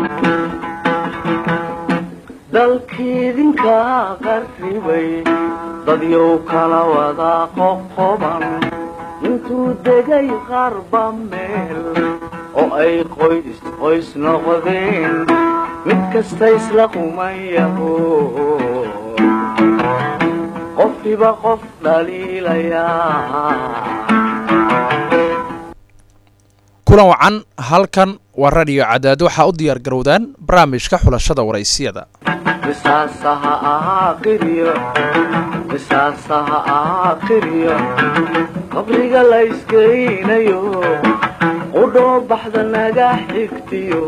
dalkiidinka qarribay dadyow kala wada qoqoban intuu degay qarba meel oo ay qoys qoys noqdeen mid kasta isla qumayaho qofkiba qof dhaliilayaa kulan wacan halkan waa radio cadaad waxaa u diyaar garowdaan barnaamijka xulashada waraysiyada qisaasaha aakhiriyo qisaasaha aakhiriyo qabriga la iskeynayo qudhoo baxda naga xigtiyo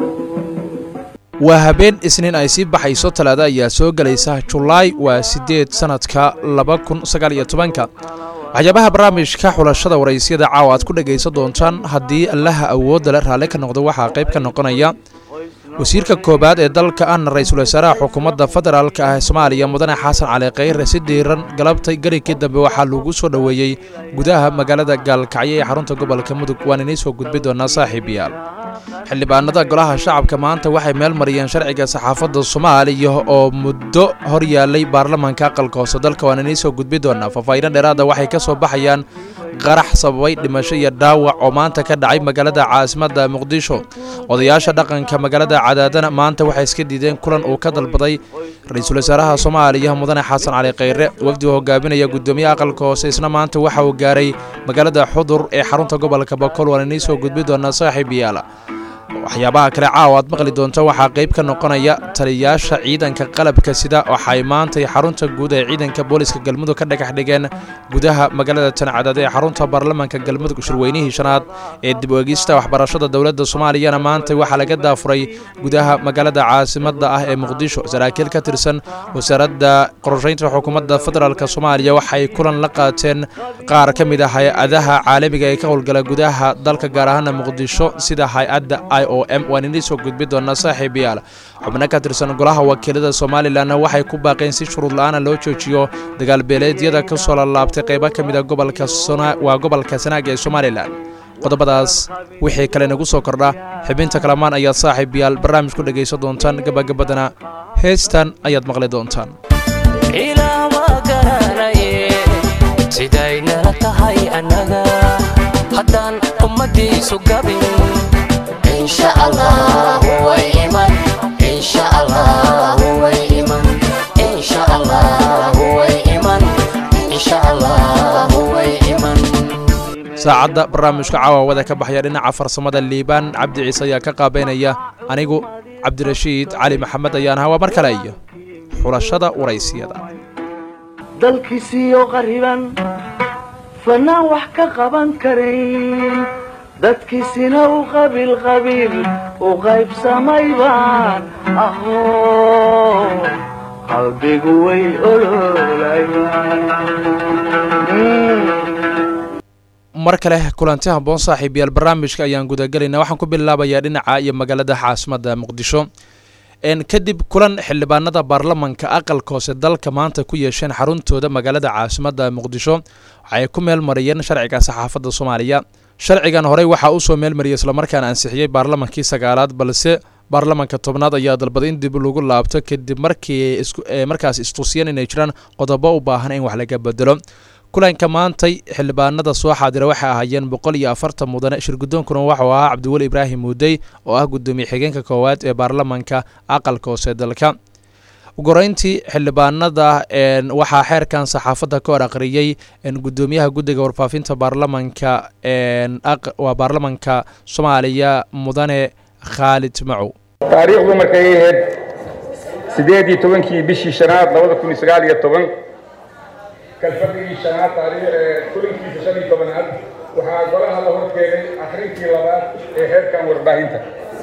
waa habeen isniin ay sii baxayso talaado ayaa soo gelaysa julaay waa siddeed sannadka laba kun sagaal iyo tobanka waxyaabaha barnaamijka xulashada waraysyada caawa aad ku dhegaysan doontaan haddii allaha awoodda le raalli ka noqdo waxaa qayb ka noqonaya wasiirka koowaad ee dalka ahna ra-iisul wasaaraha xukuumadda federaalk ah ee soomaaliya mudane xasan cali khayre si diiran galabtay garigkii dambe waxaa lagu soo dhoweeyey gudaha magaalada gaalkacyo ee xarunta gobolka mudug waan inii soo gudbi doonaa saaxiibayaal xildhibaanada golaha shacabka maanta waxay meel mariyeen sharciga saxaafadda soomaaliya oo muddo hor yaalay baarlamaanka aqalka hoose dalka waan inii soo gudbi doonaa faahfaahiino dheeraada waxay ka soo baxayaan qarax sababay dhimasho iyo dhaawac oo maanta ka dhacay magaalada caasimadda muqdisho odayaasha dhaqanka magaalada cadaadana maanta waxay iska diideen kulan uu ka dalbaday ra-iisul wasaaraha soomaaliya mudane xasan cali khayre wafdi uu hogaaminaya guddoomiyaha aqalka hoose isna maanta waxa uu gaaray magaalada xudur ee xarunta gobolka bakool waan inii soo gudbi doonaa saaxiib yaala waxyaabaha kale caawa aad maqli doonta waxaa qayb ka noqonaya taliyayaasha ciidanka qalabka sida waxay maantay xarunta guud ee ciidanka booliska galmudug ka dhagax dhigeen gudaha magaalada tancadaad ee xarunta baarlamaanka galmudug shirweynihii shanaad ee dib u-egista waxbarashada dowladda soomaaliyana maanta waxaa laga daafuray gudaha magaalada caasimadda ah ee muqdisho saraakiil ka tirsan wasaaradda qorshaynta xukuumadda federaalk soomaaliya waxay kulan la qaateen qaar ka mid ah hay-adaha caalamiga ee ka howlgala gudaha dalka gaar ahaana muqdisho sida hay-adda i o m waan inii soo gudbi doonaa saaxiibayaal xubno ka tirsan golaha wakiilada somalilanna waxay ku baaqeen si shuruud la-aana loo joojiyo dagaalbeeleedyada ka soo lalaabtay qaybo ka mid a gobolka waa gobolka sanaag ee somalilan qodobadaas wixii kale nagu soo kordha xibinta kalamaan ayaad saaxiibayaal barnaamij ku dhegaysan doontaan gabagabadana heestan ayaad maqli doontaan ilaama garanaye sidaynala tahay annaga haddaan ummadiisu gabin insha allah way iman insha allah way iman insha allah way iman insha allah way iman saacadda barnaamijka caawawada ka baxaya dhinaca farsamada liibaan cabdi ciise ayaa ka qaabeynaya anigu cabdirashiid cali maxamed ayaan ahaa waa mar kale iyo xulashada waraysiyada dalkiisiiyo qariban fanaan wax ka qaban karayn dadkiisina u qabiil qabiil u qaybsamay baan ahoo qalbigu way ololayan mar kale kulanti habboon saaxiibayaal barnaamijka ayaan gudagelaynaa waxaan ku bilaabayaa dhinaca iyo magaalada caasimadda muqdisho kadib kulan xildhibaanada baarlamanka aqalka hoose dalka maanta ku yeesheen xaruntooda magaalada caasimadda muqdisho waxay ku meel mariyeen sharciga saxaafadda soomaaliya sharcigan horey waxaa usoo meelmariyay islamarkaana ansixiyey baarlamankii sagaalaad balse baarlamanka tobnaad ayaa dalbaday in dib lagu laabto kadib markii markaas istusiyeen inay jiraan qodobo u baahan in wax laga bedelo kulanka maantay xildhibaanada soo xaadira waxay ahaayeen boqol iyo afartan mudane shirgudoonkuna waxuu ahaa cabdiweli ibraahim muudey oo ah gudoomiye xigeenka koowaad ee baarlamanka aqalka hoose dalka ugoreyntii xildhibaanada waxaa xeerkan saxaafadda ka hor aqriyey gudoomiyaha guddiga warfaafinta baarlamanka waa baarlamanka soomaaliya mudane khaalid macow taariikhdu markay ahayd siddeed iyo tobankii bishii shanaad labada kun iyo sagaal iyo toban kalfadhigii shanaad kulankiisa shan iyo tobanaad waxaa golaha la horkeenay akhrintii labaad ee heerkan warbaahinta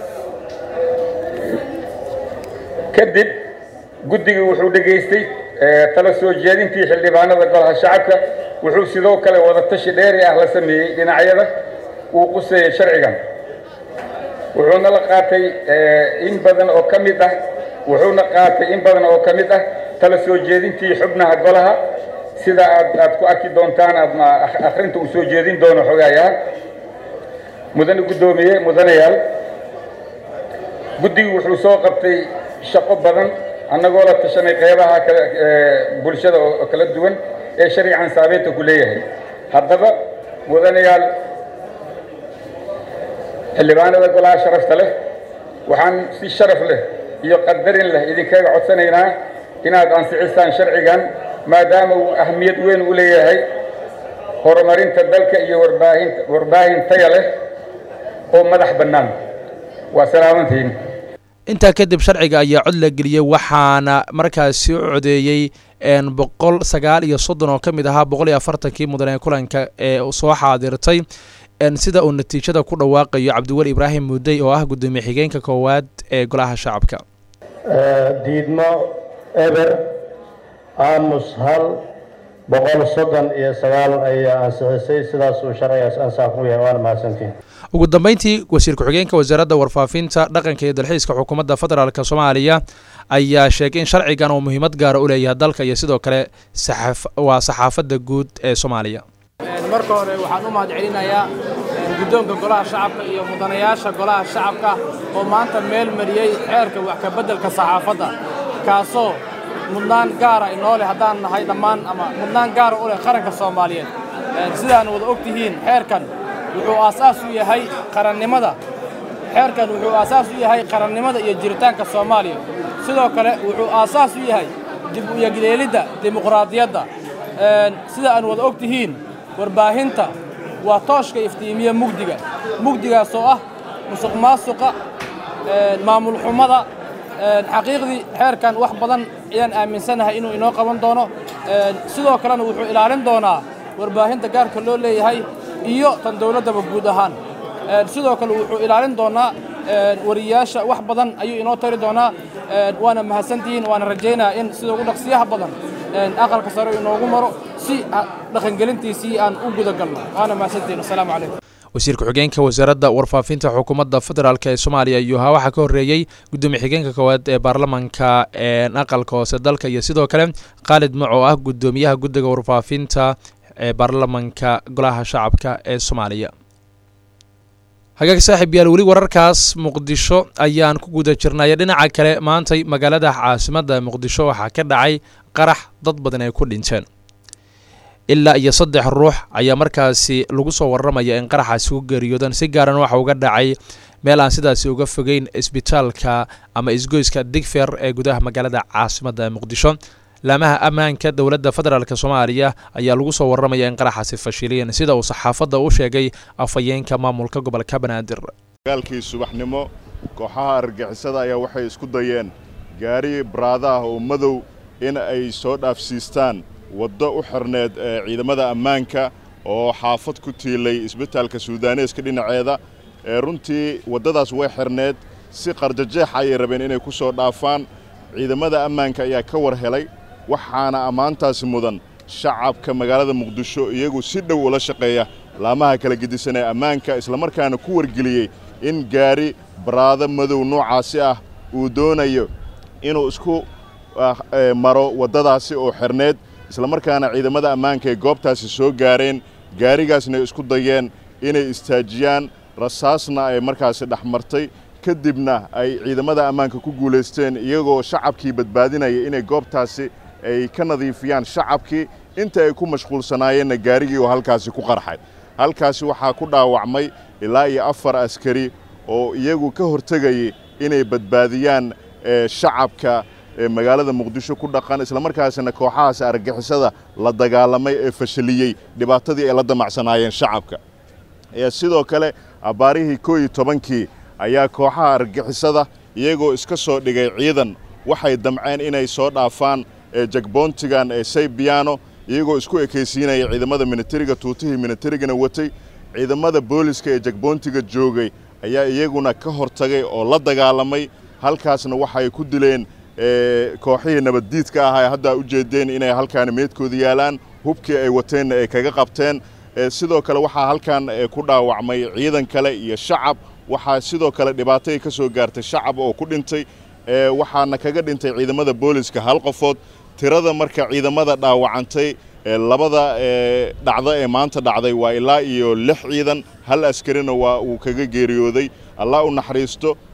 kadib guddigii wuxuu dhegaystay tala soo jeedintii xildhibaanada golaha shacabka wuxuu sidoo kale wadatashi dheeri ah la sameeyey dhinacyada uu quseeyey sharcigan wuxuuna la qaatay in badan oo ka mid ah wuxuuna qaatay in badan oo ka mid ah tala soo jeedintii xubnaha golaha sida aad aad ku arki doontaan aadna akhrinta uu soo jeedin doono xogaayaha mudane guddoomiye mudanayaal guddigu wuxuu soo qabtay shaqo badan annagoo la tashanay qeybaha kale bulshada oo kala duwan ee sharcigan saameynta ku leeyahay haddaba mudanayaal xildhibaanada golaha sharafta leh waxaan si sharaf leh iyo qadarin leh idinkaga codsanaynaa inaad ansixisaan sharcigan maadaama uu ahmiyad weyn u leeyahay horumarinta dalka iyo warbaahinta warbaahin taya leh oo madax bannaan waa salaamantihiin intaa kadib sharciga ayaa cod la geliyey waxaana markaasi u codeeyey boqol sagaal iyo soddon oo ka mid ahaa boqol iyo afartankii mudan ee kulanka ee soo xaadirtay sida uu natiijada ku dhawaaqayo cabdiweli ibraahim muudey oo ah guddoomiye xigeenka koowaad ee golaha shacabka diidmo eber aamus hal boqol soddon iyo sagaal ayaa ansixisay sidaas uu sharcigaas ansax ku yahay waana mahadsantiin ugu dambeyntii wasiir ku-xigeenka wasaaradda warfaafinta dhaqanka iyo dalxiiska xukuumadda federaalk soomaaliya ayaa sheegay in sharcigan uu muhiimad gaara u leeyahay dalka iyo sidoo kale waa saxaafadda guud ee soomaaliya marka hore waxaan u mahad celinayaa guddoonka golaha shacabka iyo mudanayaasha golaha shacabka oo maanta meel mariyey xeerka wax ka beddelka saxaafadda kaasoo mudnaan gaara inoo leh haddaan nahay dhammaan ama mudnaan gaara u leh qaranka soomaaliyeed sidaan wada og tihiin xeerkan wuxuu aasaas u yahay qarannimada xeerkan wuxuu aasaas u yahay qarannimada iyo jiritaanka soomaaliya sidoo kale wuxuu aasaas u yahay dib u yegleelidda dimuqraadiyadda sida aan wada og tihiin warbaahinta waa tooshka iftiimiya mugdiga mugdigaas oo ah musuq maasuqa maamul xumada xaqiiqdii xeerkan wax badan ayaan aaminsanahay inuu inoo qaban doono sidoo kalena wuxuu ilaalin doonaa warbaahinta gaarka loo leeyahay iyo tan dawladdaba guud ahaan sidoo kale wuxuu ilaalin doonaa wariyaasha wax badan ayuu inoo tari doonaa waana mahadsantihiin waana rajaynayaa in sida ugu dhaqsiyaha badan aqalka sare inoogu maro si dhaqangelintiisii aan u gudagalno waana mahadsantihiin assalaamu calaykum wasiir ku-xigeenka wasaaradda warfaafinta xukuumadda federaalk ee soomaaliya iyo ha waxaa ka horreeyey guddoomiye xigeenka koowaad ee baarlamanka aqalka hoose dalka iyo sidoo kale khaalid mac oo ah guddoomiyaha guddiga warfaafinta ee baarlamanka golaha shacabka ee soomaaliya hagaag saaxiib yaal weli wararkaas muqdisho ayaan ku guda jirnay dhinaca kale maantay magaalada caasimadda muqdisho waxaa ka dhacay qarax dad badan ay ku dhinteen ilaa iyo saddex ruux ayaa markaasi lagu soo warramaya in qaraxaasi ku geeriyoodan si gaaran waxa uga dhacay meel aan sidaasi uga fogeyn isbitaalka ama isgoyska digfer ee gudaha magaalada caasimadda muqdisho laamaha ammaanka dowladda federaalk soomaaliya ayaa lagu soo warramaya in qaraxaasi fashiliyeen sida uu saxaafadda u sheegay afhayeenka maamulka gobolka banaadir dagaalkii subaxnimo kooxaha argagixisada ayaa waxay isku dayeen gaari baraada ah oo madow in ay soo dhaafsiistaan waddo u xirneed ee ciidamada ammaanka oo xaafad ku tiilay isbitaalka suudaneeska dhinaceeda ee runtii waddadaas way xirneed si qarjajeex ayay rabeen inay ku soo dhaafaan ciidamada ammaanka ayaa ka war helay waxaana ammaantaasi mudan shacabka magaalada muqdisho iyagu si dhow ula shaqeeya laamaha kala gedisan ee ammaanka islamarkaana ku wargeliyey in gaari baraado madow noocaasi ah uu doonayo inuu isku maro waddadaasi oo xirneed islamarkaana ciidamada ammaanka ay goobtaasi soo gaareen gaarigaasna ay isku dayeen inay istaajiyaan rasaasna ay markaasi dhex martay kadibna ay ciidamada ammaanka ku guulaysteen iyagoo shacabkii badbaadinaya inay goobtaasi ay ka nadiifiyaan shacabkii inta ay ku mashquulsanaayeenna gaarigii oo halkaasi ku qarxay halkaasi waxaa ku dhaawacmay ilaa iyo afar askari oo iyagu ka hortegayay inay badbaadiyaan shacabka magaalada muqdisho ku dhaqan islamarkaasina kooxahaas argagixisada la dagaalamay ee fashiliyey dhibaatadii ay la damacsanaayeen shacabka sidoo kale abbaarihii koo iyo tobankii ayaa kooxaha argagixisada iyagoo iska soo dhigay ciidan waxay damceen inay soo dhaafaan jagboontigan ee saybiyaano iyagoo isku ekaysiinaya ciidamada minitariga tuutihii minitarigana watay ciidamada booliska ee jagboontiga joogay ayaa iyaguna ka hortagay oo la dagaalamay halkaasna waxay ku dileen kooxihii nabaddiidka ahaa ee hadda u jeedeen inay halkaani meedkooda yaalaan hubkii ay wateenna ay kaga qabteen sidoo kale waxaa halkan ku dhaawacmay ciidan kale iyo shacab waxaa sidoo kale dhibaatay ka soo gaartay shacab oo ku dhintay waxaana kaga dhintay ciidamada booliska hal qofood tirada marka ciidamada dhaawacantay labada dhacdo ee maanta dhacday waa ilaa iyo lix ciidan hal askarina waa uu kaga geeriyooday allah u naxariisto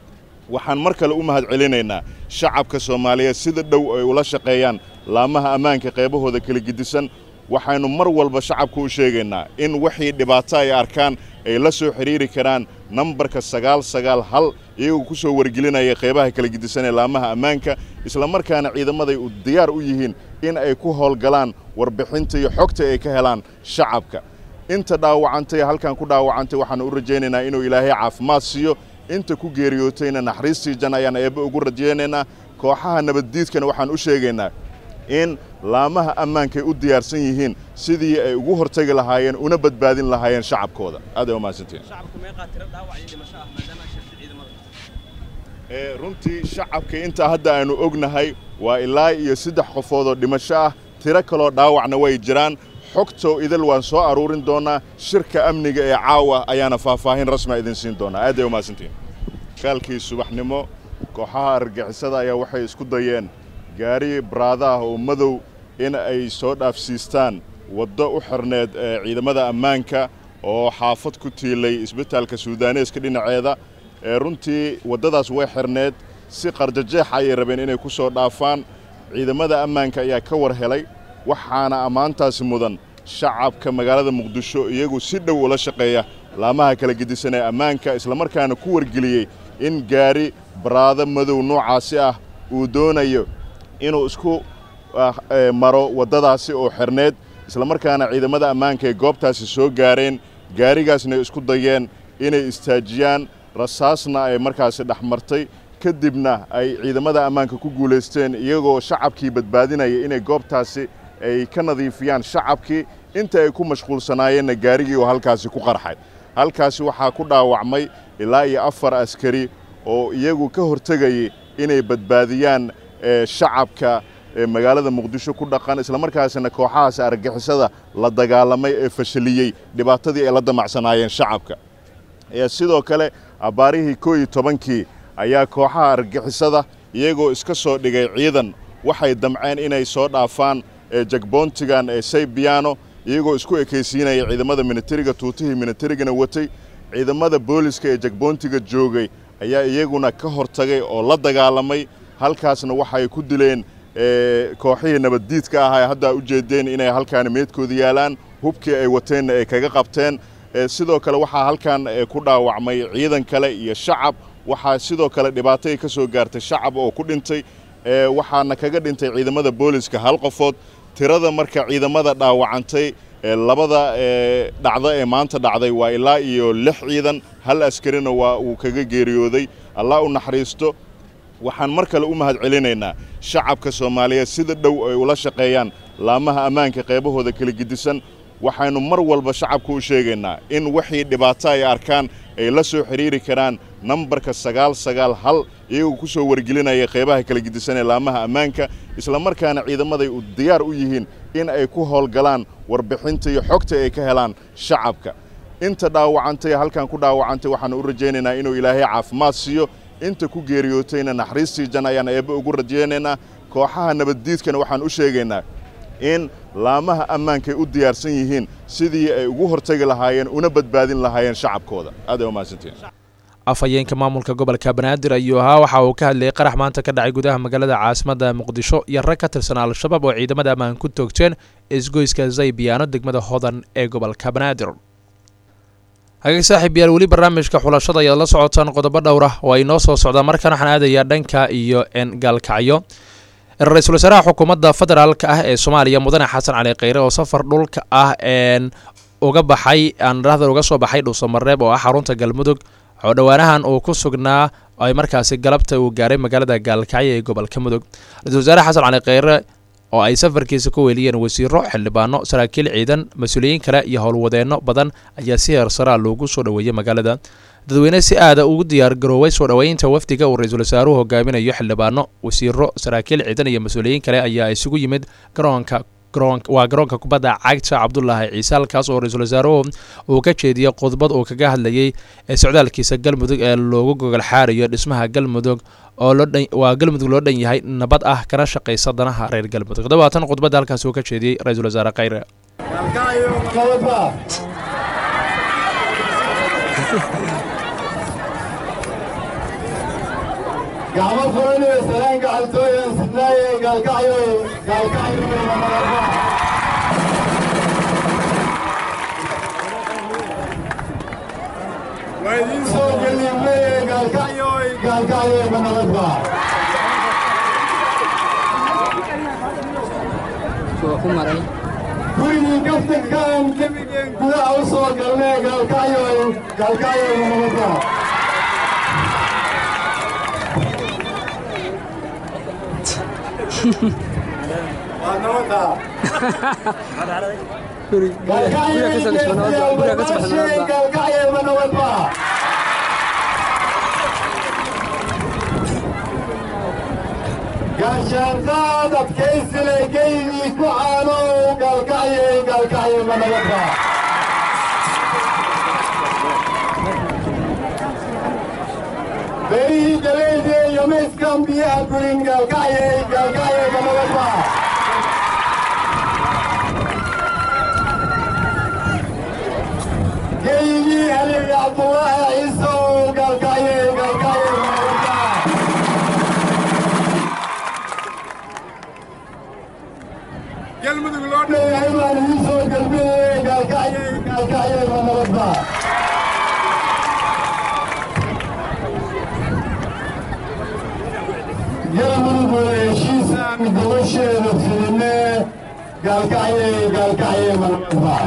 waxaan mar kale u mahad celinaynaa shacabka soomaaliyeed sida dhow ay ula shaqeeyaan laamaha ammaanka qaybahooda kala gedisan waxaynu mar walba shacabka u sheegaynaa in wixii dhibaato ay arkaan ay la soo xidhiiri karaan nambarka sagaal sagaal hal iyagoo ku soo wargelinaya qaybaha kala gedisan ee laamaha ammaanka islamarkaana ciidamaday u diyaar u yihiin in ay ku howlgalaan warbixinta iyo xogta ay ka helaan shacabka inta dhaawacantay halkan ku dhaawacantay waxaanu u rajaynaynaa inuu ilaahay caafimaad siiyo inta ku geeriyootayna naxariistii jan ayaan eebbe ugu rajaynaynaa kooxaha nabaddiidkana waxaan u sheegaynaa in laamaha ammaankay u diyaarsan yihiin sidii ay ugu hortagi lahaayeen una badbaadin lahaayeen shacabkooda aad ay u mahadsantiin runtii shacabka intaa hadda aynu ognahay waa ilaa iyo saddex qofood oo dhimasho ah tiro kaloo dhaawacna way jiraan xogto idil waan soo aruurin doonaa shirka amniga ee caawa ayaana faahfaahin rasmia idin siin doonaa aad ay u mahadsantiin kaalkii subaxnimo kooxaha argagixisada ayaa waxay isku dayeen gaari baraada ah oo madow in ay soo dhaafsiistaan waddo u xirneed ee ciidamada ammaanka oo xaafad ku tiilay isbitaalka suudaaneeska dhinaceeda ee runtii waddadaas way xirneed si qarjajeexa ayay rabeen inay ku soo dhaafaan ciidamada ammaanka ayaa ka war helay waxaana ammaantaasi mudan shacabka magaalada muqdisho iyagu si dhow ula shaqeeya laamaha kala gedisan ee ammaanka islamarkaana ku wargeliyey in gaari baraado madow noocaasi ah uu doonayo inuu isku maro waddadaasi oo xirneed islamarkaana ciidamada ammaanka ay goobtaasi soo gaareen gaarigaasna isku dayeen inay istaajiyaan rasaasna ay markaasi dhex martay kadibna ay ciidamada ammaanka ku guulaysteen iyagoo shacabkii badbaadinaya inay goobtaasi ay ka nadiifiyaan shacabkii inta ay ku mashquulsanaayeenna gaarigii oo halkaasi ku qarxay halkaasi waxaa ku dhaawacmay ilaa iyo afar askari oo iyagu ka hortegayay inay badbaadiyaan shacabka magaalada muqdisho ku dhaqan islamarkaasina kooxahaasi argagixisada la dagaalamay ee fashaliyey dhibaatadii ay la damacsanaayeen shacabka sidoo kale abbaarihii koo iyo tobankii ayaa kooxaha argagixisada iyagoo iska soo dhigay ciidan waxay damceen inay soo dhaafaan jagboontigan ee saybiano iyagoo isku ekaysiinaya ciidamada minitariga tuutihii minitarigana watay ciidamada booliska ee jagboontiga joogay ayaa iyaguna ka hortagay oo la dagaalamay halkaasna waxay ku dileen kooxihii nabaddiidka ah ay hadda u jeedeen inay halkaani meedkooda yaalaan hubkii ay wateenna ay kaga qabteen sidoo kale waxaa halkan ku dhaawacmay ciidan kale iyo shacab waxaa sidoo kale dhibaatay ka soo gaartay shacab oo ku dhintay waxaana kaga dhintay ciidamada booliska hal qofood tirada marka ciidamada dhaawacantay labada dhacdo ee maanta dhacday waa ilaa iyo lix ciidan hal askarina waa uu kaga geeriyooday allah u naxariisto waxaan mar kale u mahad celinaynaa shacabka soomaaliyeed sida dhow ay ula shaqeeyaan laamaha ammaanka qaybahooda kala gedisan waxaynu mar walba shacabka u sheegaynaa in wixii dhibaato ay arkaan ay la soo xidhiiri karaan nambarka sagaal sagaal hal iyagoo ku soo wargelinaya qaybaha kala gedisan ee laamaha ammaanka islamarkaana ciidamaday u diyaar u yihiin in ay ku howlgalaan warbixinta iyo xogta ay ka helaan shacabka inta dhaawacantay halkan ku dhaawacantay waxaanu u rajaynaynaa inuu ilaahay caafimaad siiyo inta ku geeriyootayna naxariistii jan ayaan eebbe ugu rajaynaynaa kooxaha nabaddiidkana waxaan u sheegaynaa in laamaha ammaankay u diyaarsan yihiin sidii ay ugu hortagi lahaayeen una badbaadin lahaayeen shacabkooda aad ay u mahadsantiin afhayeenka maamulka gobolka banaadir ayuu ahaa waxa uu ka hadlayay qarax maanta ka dhacay gudaha magaalada caasimadda muqdisho iyo rag ka tirsan al-shabaab oo ciidamada ammaan ku toogteen isgoyska zaybiyaano degmada hodan ee gobolka banaadir hagaag saaxiib yaal weli barnaamijka xulashada ayaad la socotaan qodobo dhowra oo ay noo soo socdaan markaan waxaan aadayaa dhanka iyo gaalkacyo ra-iisul wasaaraha xukuumadda federaalka ah ee soomaaliya mudane xasan cali kheyre oo safar dhulka ah uga baxay aanrahdan uga soo baxay dhuusamareeb oo ah xarunta galmudug oo dhowaanahan uu ku sugnaa ay markaasi galabta uu gaaray magaalada gaalkacyo ee gobolka mudug ra-isul wasaare xasan cali kheyre oo ay safarkiisa ku weeliyeen wasiiro xildhibaano saraakiil ciidan mas-uuliyiin kale iyo howlwadeenno badan ayaa si heersaraa loogu soo dhoweeyey magaalada dadweyne si aada ugu diyaar garooway soo dhoweynta wafdiga uu ra-iisul wasaaruhu hogaaminayo xildhibaano wasiiro saraakiil ciidan iyo mas-uuliyiin kale ayaa isugu yimid garoonka waa garoonka kubadda cagta cabdulaahi ciise halkaas oo ra-iisul wasaaruhu uu ka jeediyey khudbad uu kaga hadlayay ee socdaalkiisa galmudug ee loogu gogol xaarayo dhismaha galmudug oo waa galmudug loo dhan yahay nabad ah kana shaqaysa danaha reer galmudug dabaatan khudbadda halkaas uu ka jeediyey ra-iisul wasaare khayre gacmo furan iyo salaan gacaltooyan sidnaaye gaalkacyo gaalkacyo mamarba waa idiin soo geliimeye gaalkacyo gaalkacyo manabadba gurigii kaftankaan kemigeen gudaha u soo galnee gaalkacyo gaalkacyo manabadba waa nabadda gaalkacyo manabadba gaashaanqaad adkaysile geydii ku caano gaalkacyo gaalkacyo manabadba berihii galeyde yomayskan biyaha gurin gaalkacyo gaalkacyo manabadba geygii halil cabdullaahi ciisow gaalkacyo gaalkacyo manabadba galmudug loo dhowahay baan idiin soo galbinayay gaalkacyo gaalkacyo manabadba galmudug waa heshiisaan gobasheeda fidine gaalkacyo gaalkacyo manabadba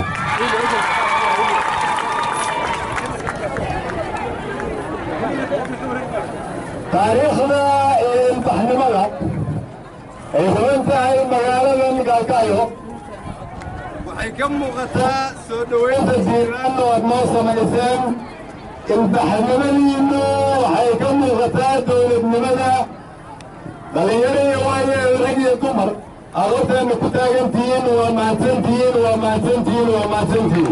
taariikhda ee ilbaxnimada ay huban tahay magaaladan gaalkacyo waxay ka muuqataa soo dhowaynta diiraanna waad noo samayseen ilbaxnimadiinnu waxay ka muuqataa dowladnimada dhallinyaro iyo waayo rag iyo dumar aad horteenna ku taagantihiin waa mahadsantihiin waa mahadsantihiin waa mahadsantihiin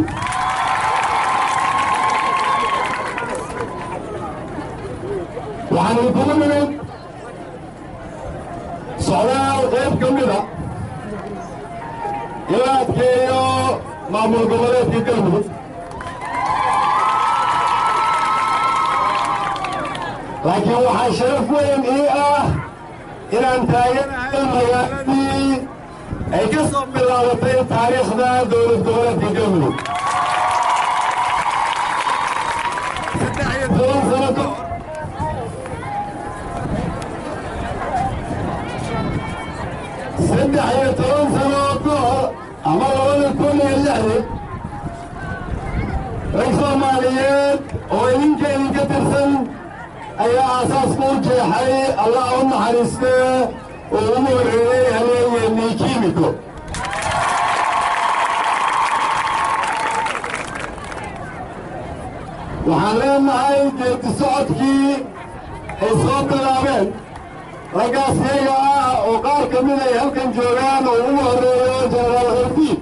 waxaan idinkugu nimid socdaal qayb ka mida in la adkeeyo maamul goboleedka galmudug laakiin waxaa sharaf weyn ii ah inaan taaganahay magaaladii ay ka soo bilaabatay taariikhda dowlad goboleedka galmudug saddex iyo toban sano ka hor saddex iyo toban sano ka hor ama labada kun iyo lixdii rag soomaaliyeed oo idinka idinka tirsan ayaa aasaaska u jeexay allah u naxariistee oo ugu horreeyey haleeyeennii kiimiko waxaan leenahay geedi socodkii ay soo bilaabeen raggaas iyaga ah oo qaar ka mid ay halkan joogaan oo ugu horreeyo jenaraal hordiid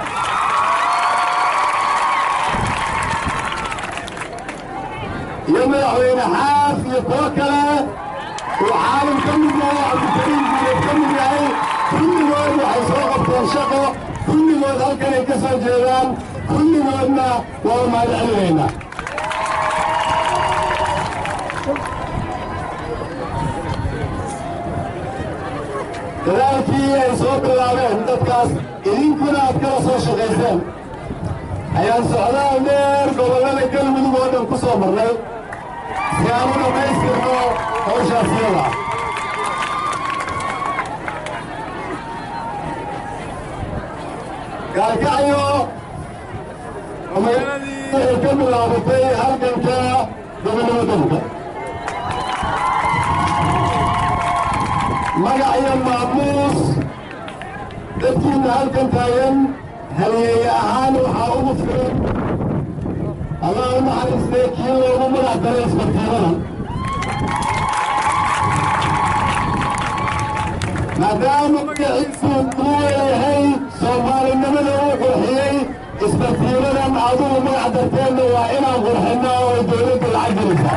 iyo madaxweyne xaaf iyo kuwo kale uu caalim ka mid yahay cabdikariim guuleed ka mid yahay kulligood waxay soo qabteen shaqo kulligood halkanay ka soo jeedaan kulligoodna waa mahad celinaynaa dadaalkii ay soo bilaabeen dadkaas idinkuna aad kala soo shaqayseen ayaan socdaal dheer gobollada galmudug oo dhan ku soo marnay si aan u dhammaystirno hawshaas iyada gaalkacyo oo magaaladii ay ka bilaabatay halganka gobonnimo dalka magac iyo maamuus dadkiina halkan taagan halyeeye ahaan waxaa ugu filan allah u naxariistee kii loogu magac daray isbartiimadan maadaama magaciisu uu leeyahay soomaalinimada uu qurxiyey isbartiimadan adugu magac darteenna waa inaan qurxinno oo dowladda lacag gelisa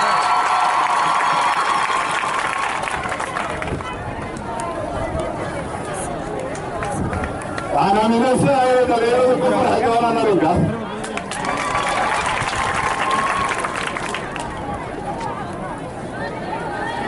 waxaan aaminansanahay inay dhalinyaradu ku farxi doonaan arrinkaas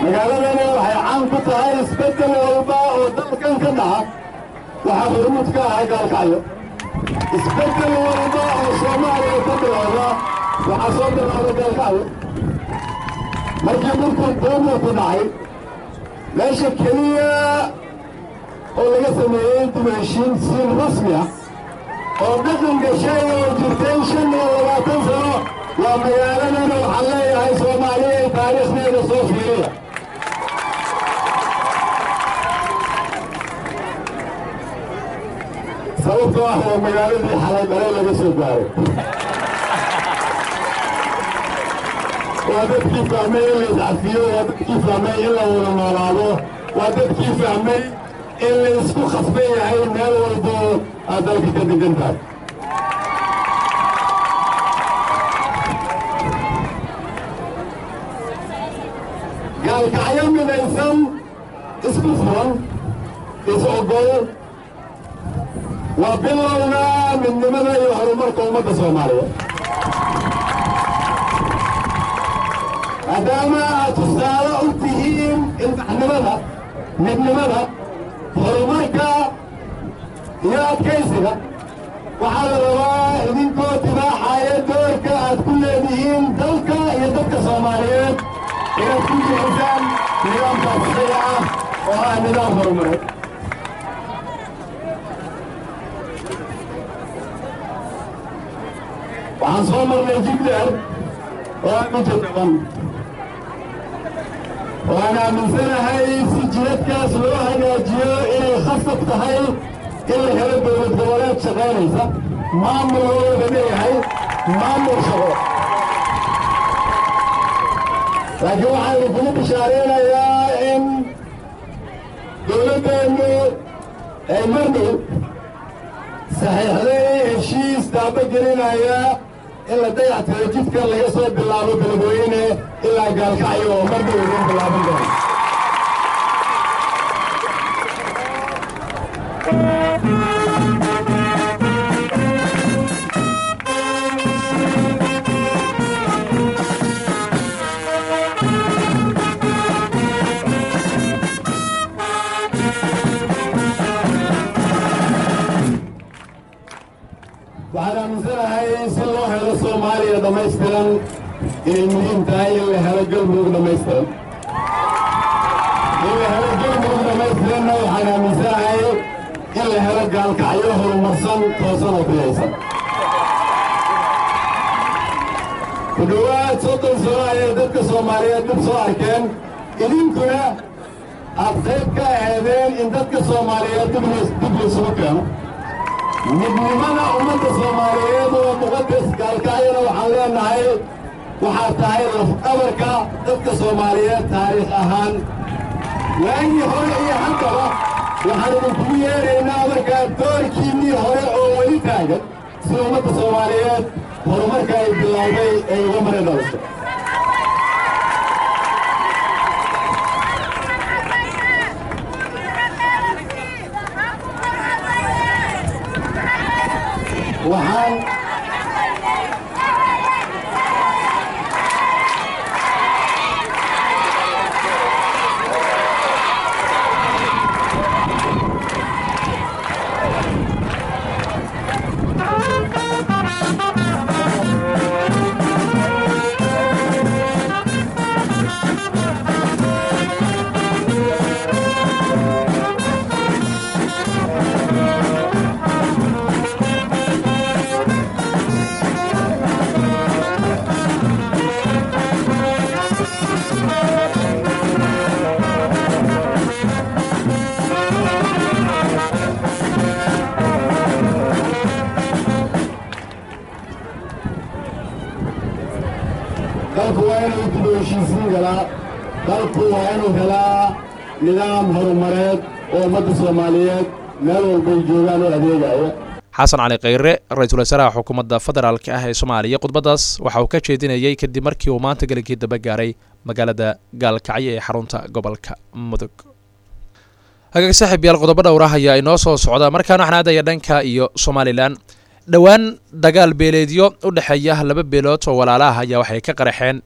magaaladani waxay caan ku tahay isbeddel walba oo dalkan ka dhaca waxaa hormuud ka ahay gaalkacyo isbeddel walba oo soomaaliya ka bilowda waxaa soo bilowda gaalkacyo markii dhulku buumuu ku dhacay meesha keliya oo laga sameeyey dimenshiin siin rasmi ah oo dhaqan gashay oo jirtay shan iyo labaatan sano waa magaaladan waxaan leeyahay soomaaliya ee taariikhdeeda soo fiiriya sababtoo ah waa magaaladii xalay dhalay laga soo gaaray waa dadkii fahmay in la iscafiyo waa dadkii fahmay in la wada noolaado waa dadkii fahmay in la isku khasban yahay meel walbo aad dalka ka degan tahay gaalkacyo midaysan isku furan is ogol waa bilowga midnimada iyo horumarka ummadda soomaaliya maadaama aad tusaale u tihiin ilbaxnimada midnimada horumarka iyo adkaysiga waxaa la rabaa idinkoo tibaaxaya doorka aad ku leedihiin dalka iyo dadka soomaaliyeed inaad ku jixisaan nidaamkaas isaga ah oo ah nidaam horumareed waxaan soo marnay jibdheer oo aan u jadaban waan aaminsanahay si jiradkaas loo hagaajiyo inay khasab tahay in la helo dowlad goboleed shaqaynaysa maamul looga leeyahay maamul shaqo laakiin waxaan idinkugu bishaareynayaa in dowladdeennu ay marnay saxiixday heshiis daabagelinaya in la dayactiro jidkan laga soo bilaabo beledweyne ilaa gaalkacyo oo marnay idin bilaaban doona waxaan aaminsanahay si loo helo soomaaliya dhammaystiran inay muhiim tahay in la helo galmudug dhammaystiran in la helo galmudug dhammaystiranna waxaan aaminsanahay in la helo gaalkacyo horumarsan toosan oo biyaysan ku dhowaad soddon sano ayay dadka soomaaliyeed dib soo arkeen idinkuna aad qayb ka aheedeen in dadka soomaaliyeed dib laysugu keeno midnimada ummadda soomaaliyeed oo muqadas gaalkacyana waxaan leenahay waxaa tahay lafdhabarka dadka soomaaliyeed taariikh ahaan waagii hore iyo haddaba waxaan idinkugu yeedhaynaa markaa doorkiinnii hore oo weli taagan si ummadda soomaaliyeed horumarka ay bilowday ay uga mari dhaliso waxaan dalku waa inuu dib u heshiisiin galaa dalku waa inuu helaa nidaam horumareed oo ummadda soomaaliyeed meel walbay joogaan oo adeegaya xasan cali kheyre ra-iisul wasaaraha xukuumadda federaalk ah ee soomaaliya khudbaddaas waxa uu ka jeedinayey kadib markii uu maanta gelinkii daba gaaray magaalada gaalkacyo ee xarunta gobolka mudug hagaag saaxiib yaal qodobo dhowrah ayaa inoo soo socda markaana waxaan aadaya dhanka iyo somalilan dhowaan dagaal beeleedyo u dhexeeya laba beelood oo walaalaah ayaa waxay ka qaraxeen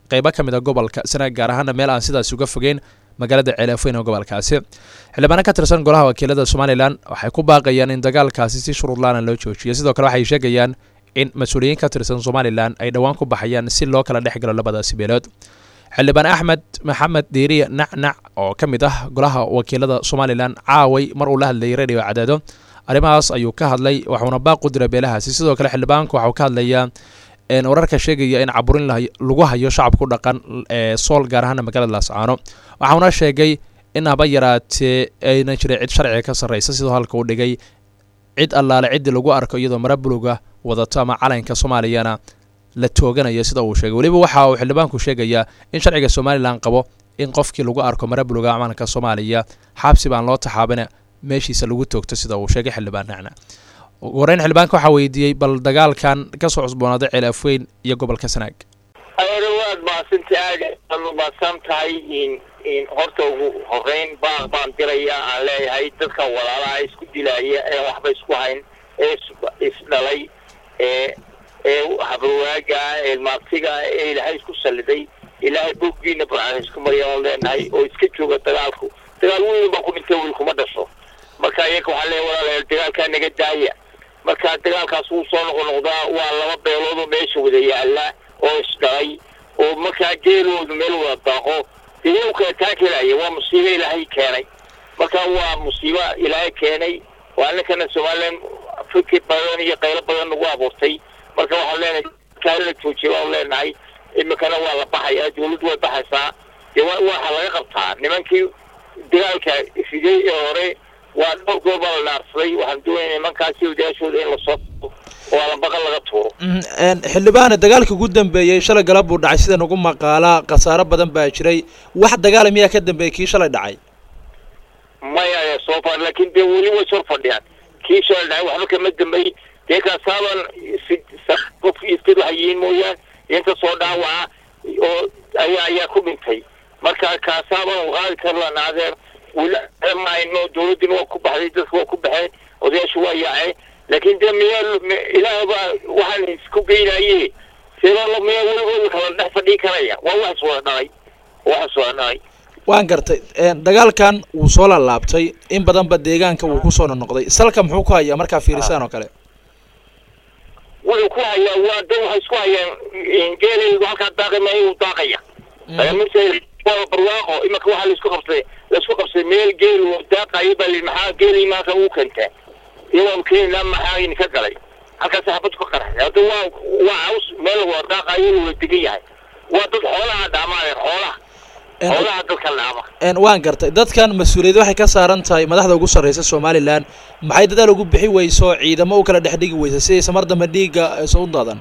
qeybo ka mid a gobolka sanaag gaar ahaana meel aan sidaas uga fogeyn magaalada ceelaafoyn ee gobolkaasi xildhibaano ka tirsan golaha wakiilada somalilan waxay ku baaqayaan in dagaalkaasi si shuruurlaana loo joojiyo sidoo kale waxay sheegayaan in mas-uuliyiin ka tirsan somalilan ay dhowaan ku baxayaan si loo kala dhex galo labadaasi beelood xildhibaan axmed maxamed diiriye nacnac oo ka mid ah golaha wakiilada somalilan caaway mar uu la hadlayay radio cadaado arrimahaas ayuu ka hadlay waxuuna baaq u diray beelahaasi sidoo kale xildhibaanku waxuu ka hadlayaa wararka sheegaya in caburin lagu hayo shacabku dhaqan ee sool gaar ahaana magaalada laascaano waxauna sheegay in haba yaraatee ayna jiray cid sharciga ka sarreysa sidoo halka uu dhigay cid allaale ciddii lagu arko iyadoo mara buluga wadato ama calanka soomaaliyana la tooganayo sida uu sheegay weliba waxa uu xildhibaanku sheegayaa in sharciga somalilan qabo in qofkii lagu arko mara buluga calanka soomaaliya xabsi baan loo taxaabina meeshiisa lagu toogto sida uu sheegay xildhibaan nacna ugu horeyn xildhibaanka waxaa weydiiyey bal dagaalkan kasoo cusboonaaday ceel afweyn iyo gobolka sanaag ayana waad mahadsanta aad aad umahadsan tahay in in horta ugu horeyn baaq baan diraya aan leeyahay dadka walaalaha isku dilaya ee waxba isku hayn ee isdhalay ee ee habarwaaga ee maabtiga ee ilaahay isku salliday ilaahay boggiina burcaan isku marya oon leenahay oo iska jooga dagaalku dagaal weyn baa ku dhintay wiil kuma dhasho marka iyaga waxaa leeya walaalayaal dagaalkaa naga daaya marka dagaalkaas wuu soo noqonoqdaa waa laba beelood oo meesha wada yaalla oo isdhalay oo markaa geeloodu meel wada daaqo dee iyagu kala taakelaya waa musiibo ilaahay keenay marka waa musiibo ilaahay keenay waa ninkana somalilan fikir badan iyo qaylo badan nagu abuurtay marka waxaan leenahay kaala la joojiya waan leenahay imikana waa la baxaya dawladdu way baxaysaa dee wa waxa laga qabtaa nimankii dagaalka riday ee hore waa dhowr goor baa la naarsaday waxaan doonaya nimankaasi odayaashooda in lasoo oo alambaqan laga tuuro xildhibaane dagaalka ugu dambeeyey shalay galab buu dhacay sida nagu maqaalaa khasaaro badan baa jiray wax dagaala miyaa ka dambeeyey kii shalay dhacay maya soo far laakiin dee weli way sor fadhiyaan kii shalay dhacay waxba kama dambeey dee kaasaaban qof iskad waxay yihiin mooyaan inta soo dhaawaca oo ayaa ayaa ku dhintay marka kaasaaban qaadi karlan adeer wlmayno dawladdina waa ku baxday dadka waa ku baxeen odayaashu waa yaaceen laakiin dee miyaa ilaah baa waxaan isku geynaye sidoo miyaa weligooda kala dhex fadhii karaya waa waxas wada dhalay waxas wada dhalay waan gartay dagaalkan wuu soo laalaabtay in badanba deegaanka wuu kusoo nonoqday salka muxuu ku hayaa markaa fiirisaan oo kale wuxuu ku hayaa waa dad waxay isku hayaan geelaydu halkaa daaqima inuu daaqaya waa barwaaqo imanka waxaa laisku qabsaday laisku qabsaday meel geel oo daaqayo baa lii maxaa geelii maaka uu kentaa iyagoo keenina maxaa idinka galay halkaas xabad ku qaraxday hadda waa waa caws meel wada daaqayo la wada degan yahay waa dad xoolaha dhaamaadeen xoolaha xoolaha dadka dhaama waan gartay dadkan mas-uuliyad waxay ka saaran tahay madaxda ugu sarreysa somalilan maxay dadaal ugu bixi weyso ciidamo u kala dhex dhigi weysa sidaysa mar dambe dhiigga soo u daadan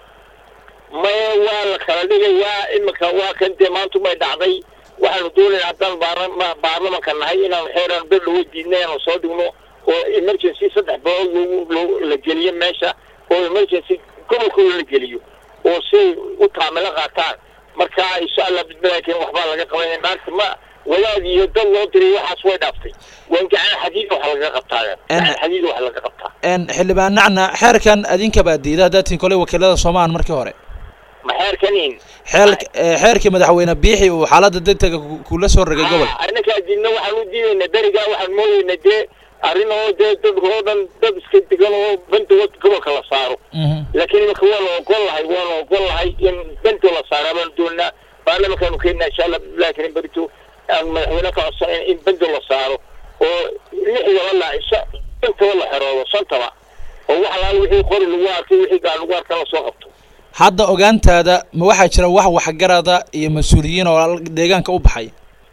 maya waa la kala dhigayaa iminka waa kan dee maanta may dhacday waxaanu doonayna haddaan baarlama baarlamanka nahay inaan xeeraan ber lagu diidna inaanu soo dhigno oo emergency saddex boqol logu la geliyo meesha oo emergency gobolkooda la geliyo oo siay u taamilo qaataan marka insha allah bidmalaakin waxbaa laga qabanaya maanta ma wadaad iyo dad loo diray waxaas way dhaaftay waan gacan xadiid waxa laga qabtaa gacan xadiid waxa laga qabtaa xildhibaan nacna xeerkan adinka baa diida haddaad tin koley wakiilada soomaal markii hore maxeerkanin xeel xeerkii madaxweyne biixi uu xaaladda degdega kula soo rogay gobol arrinkaa diidna waxaan u diidaynaa berigaa waxaan moodaynaa dee arrin oo dee dadka oo dhan dad iska degan oo bandood gobolka la saaro laakiin iminka waanu ogol lahay waanu ogol lahay in bando la saaro baanu doonaa baarlamankaanu keenaa insha allah laakiin berito aan madaxweyne ka codsanayn in bando la saaro oo lixdaba la shantaba la xeroodo shantaba oo wax alaal wixii qori lagu arkay wixii gaar lagu arka la soo qabto hadda ogaantaada ma waxaa jira wax waxgarada iyo mas-uuliyiin oo deegaanka u baxay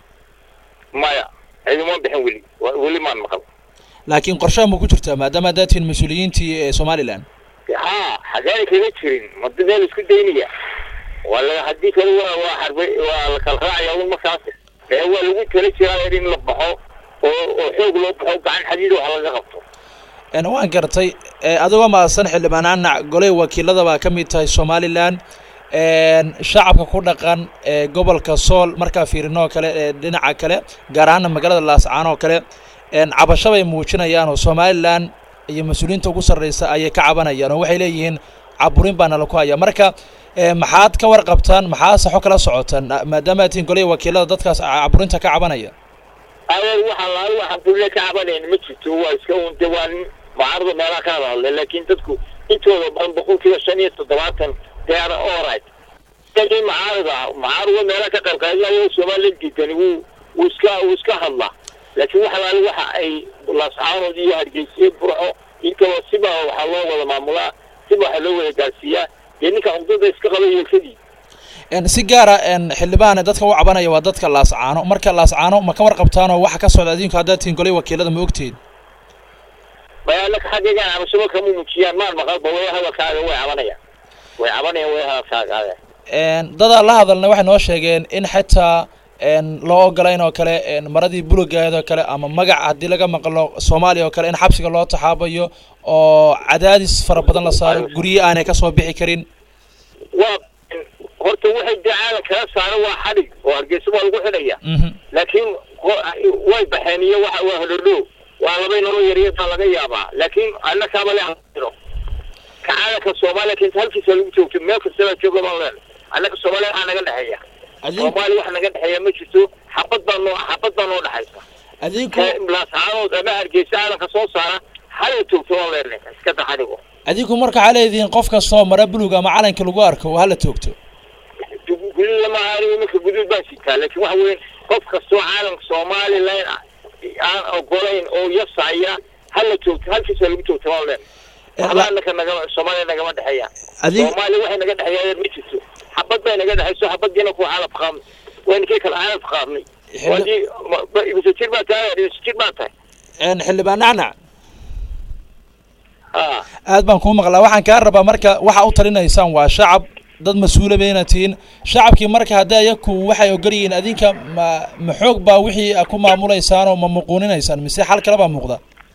maya cidima bixin weli weli maan maqal laakiin qorshaha ma ku jirtaa maadaama haddaad tihiin mas-uuliyiintii ee somalilan ha xageena kaga jirin mada meel isku daynaya waa la haddii kale waa waa xarbe waa la kala raacaya un markaas ee waa lagu tala jiraa in la baxo oo oo xoog loo baxo gacan xadiid waxa laga qabto waan gartay adigoo mahadsan xildhibaan anac goley wakiilada baa ka mid tahay somalilan shacabka ku dhaqan ee gobolka sool markaa fiirinoo kale ee dhinaca kale gaar ahaana magaalada laascaan oo kale cabasho bay muujinayaan oo somalilan iyo mas-uuliyiinta ugu sarreysa ayay ka cabanayaan oo waxay leeyihiin caburin baa nala ku haya marka ee maxaad ka warqabtaan maxaa saxo kala socotaan maadaama aad tihiin golihii wakiilada dadkaas caburinta ka cabanaya adeer waxaan lahay waxaan dulle ka cabanayn ma jirto waa iska unde waa nin mucaarada meelaha ka hadahadle laakiin dadku intooda badan boqolkiiba shan iyo toddobaatan they are alright dadkii mucaarada ah mucaarada meelaha ka qaybqaadinayo somalilan diidani wuu wuu iska wuu iska hadlaa laakiin waxa laali waxa ay laascaanood iyo hargeysiye burco intaba siba waxaa loo wada maamulaa siba waxaa loo wada gaarsiiyaa dee ninka cugdada iska qaba yeelkadii En, si gaara en, xildhibaane dadka u cabanaya waa dadka laascaano marka laascaano ma ka warqabtaanoo waxa ka socda adinku haddaad tihiin golihii wakiilada ma ogtihiin bayaanaka xaggeegan cabashaba kama muujiyaan maan maqalba way hadalkaaga way cabanayaan way cabanayaan way hadalkaaga adeer En, dadaa la hadalna waxay noo sheegeen in xitaa en, loo ogolayn oo kale en, maradii bulugaheed oo kale ama magac haddii laga maqlo soomaaliya oo kale in xabsiga loo taxaabayo oo cadaadis fara badan la saaro guryo aanay ka soo bixi karin waa horta waxay dee caalam kala saara waa xadhig oo hargeysa waa lagu xidhaya Mhm. laakiin qo- way baxeen iyo waxa waa hodhodho waa labay nolol yaryar baa laga yaabaa laakiin annakaaba le hiro ka caalamka soomaaliya kenta halkiisa lagu joogto meel kastaba jooga baan leen annaka soomaaliya waxaa naga dhexeeya adinku soomaaliya waxa naga dhexeeya ma jirto xabad baa noo xabad baa noo dhexaysa adinku laascaanood ama hargeysa caalamka soo saara hala toogto waan leenahay iska daxadhigo adinku marka waxaa leedihiin qof kastoo mara bulug ama calanka lagu arko hala toogto guduud lama aanigo iminka guduud baan sitaa laakiin waxa weeye qof kastoo caalamka somalilan aan ogolayn oo yasaya hala joogto halkiisa lagu joogto waan leen waxba annaka nagama soomaaliya nagama dhexeeya Adig- soomaaliya waxay naga dhexeeya ma jirto xabad bay naga dhexayso xabadiina ku caalaf qaadnay waynikii kale caalaf qaadnay Xilli- wadii ibisa jir baa tahay ibisa jir baa tahay En, xildhibaan nacnac ha aad baan kuu maqlaa waxaan kaa rabaa marka waxa u talinaysaan waa shacab dad mas-uula bayna tihiin shacabkii marka haddii ayaku waxay ogol yihiin adinka ma ma xoog baa wixii a ku maamulaysaan oo ma muquuninaysaan mise xal kale baa muuqda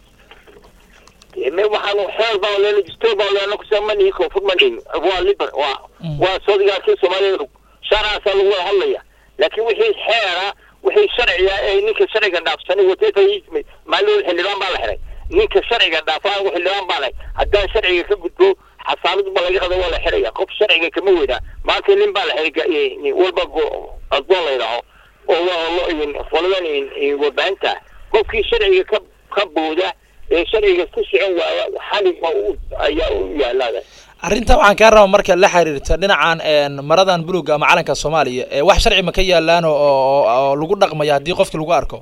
me waxaanu xeer baan leena distoor baan leena kusamanihi koonfur manihin waa liber waa waa sodigaarkii soomaaliyada sharcaasaa lagu wada hadlaya laakiin wixii xeera wixii sharciga ee ninka sharciga dhaafsanay wateeta maalin xildhibaan baa la xiray ninka sharciga dhaafa anigu xildhibaan baa lahay haddaan sharciga ka gudbo xasaanad ba laga qada waa la xiraya qof sharciga kama weynaa maanta nin baa la xiray ga- walba go- addoon la yidhaaho oo waa lo- qoladan warbaahinta qofkii sharciga ka ka booda ee sharciga ku socon waaya xalig baa u ayaa u yaalaada arrintan waxaan kaa rabaa marka la xiriirta dhinacan en, maradan buluga ama calanka soomaaliya ee wax sharci ma ka yaalaan oo oo- oo lagu dhaqmaya haddii qofkii lagu arko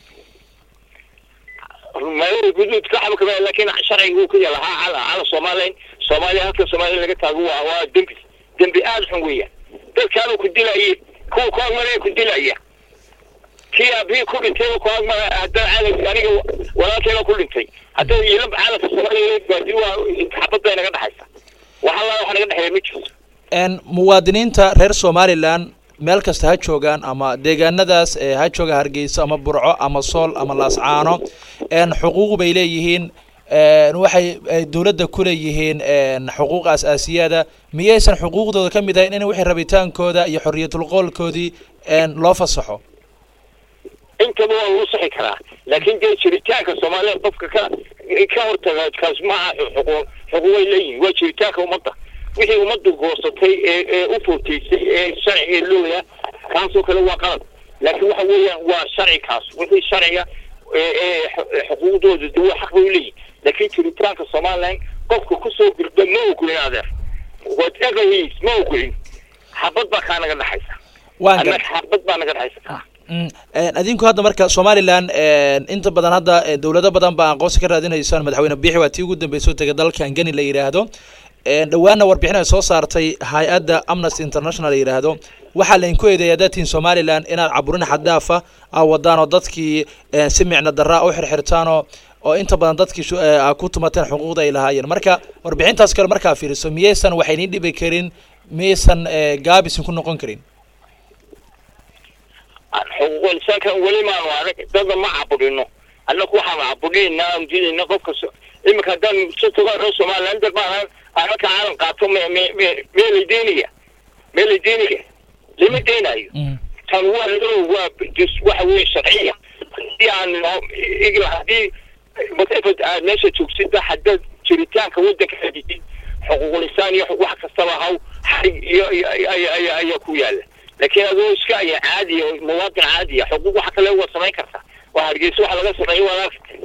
magaalada guduud ka xabkama laakiin sharciga uu ka yaala ha cala cala soomaaliya soomaaliya halka soomaaliya laga taago waa waa dembi dembi aada xun weeya dadkaanu ku dilayay kuwa ku agmaraya ku dilaya kii aabihii ku dhintay ku agmara haddana caalamka aniga walaalkeena ku dhintay haddana iyo caalamka soomaaliya baadi waa xabad bay naga dhexaysa waxa la waxa naga dhexeeya ma jirto en muwaadiniinta reer somalilan meel kasta ha joogaan ama deegaanadaas ee ha jooga hargeysa ama burco ama sool ama laascaano en xuquuq bay leeyihiin en waxay ay dowladda ku leeyihiin en xuquuq aas-aasiyada miyaysan xuquuqdooda ka mid ahayn in wixii rabitaankooda iyo xorriyatul qoolkoodii en loo fasaxo intaba waa lagu sixi karaa laakiin dee jiritaanka soomaalida qofka ka ka hortaga kaas maaha xuquuq xuquuqay leeyihin waa jiritaanka ummadda wixii ummaddu goosatay ee ee u footeysay ee sharciga looya kaasoo kale waa qalad laakiin waxa weeyaan waa sharci kaas wixii sharciga ee ee xu- xuquuqdooda de waa xaq bay u leeyihin laakiin jiritaanka somaliland qofka kusoo gurda ma ogolin adeer whatever he is ma ogolin xabad baa kaa naga dhexaysa waan annaga gar xabad baa naga dhexaysa Mm, en, adinku hadda marka somalilan en, inta badan hadda eh, dowlado badan baa aqoonsi ka raadinaysaan madaxweyne biixi waa tii ugu dambeysay oo tegay dalkan geni la yidhaahdo En, dhowaana warbixin ay soo saartay hay-adda amnesty international la yidhaahdo waxaa laydinku eedeeyaa dadtiin somalilan inaad caburin xaddaafa aa wadaan oo dadkii eh, si micno daraa u xirxirtaan oo oo inta badan dadkii shu- eh, aa ku tumateen xuquuqda ay lahaayeen marka warbixintaas kale markaa fiiriso miyaysan waxaynin dhibi karin miyaysan eh, gaabisin ku noqon karin xuquuqul insaankan weli maanu arag dadna ma cabudhino annaku waxaanu cabudhinayna aan diidayna qofka so- iminka haddaan si toga reer somaliland dad baan anaka caalam qaato me me me mee lay deynaya mee lay deynaya lama deynayo tan waa ladow waa dus- waxa weeye sharciya haddii aan igla haddii whatever aad meesha joogsid haddaad jiritaanka waddanka hadidid xuquuqul insaan iyo wax kastaba haw xarig iyo iyo- iyo- iyo- iyo- ayaa ku yaala laakiin adoo iska aya caadiya oo muwaadin caadiya xuquuq waxa kale waad samayn kartaa waa hargeysa waxa laga sameeyo waad aragtay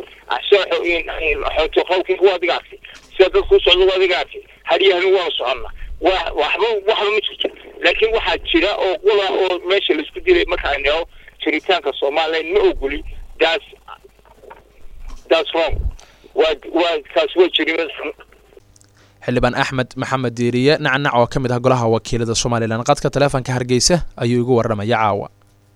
xootoqowkii waa adiga argtay sida dadku u socda waa adiga argtay haryahani waanu soconna waa waxba waxba ma jirto laakiin waxaa jira oo qula oo meesha laisku dilay markaan neo jiritaanka somaliland ma ogoli that's that's wrong waa waa taas waa jirimad xun xildhibaan axmed maxamed diiriye nacnac oo ka mid ah golaha wakiilada somalilan qadka taleefonka hargeysa ayuu igu warramaya caawa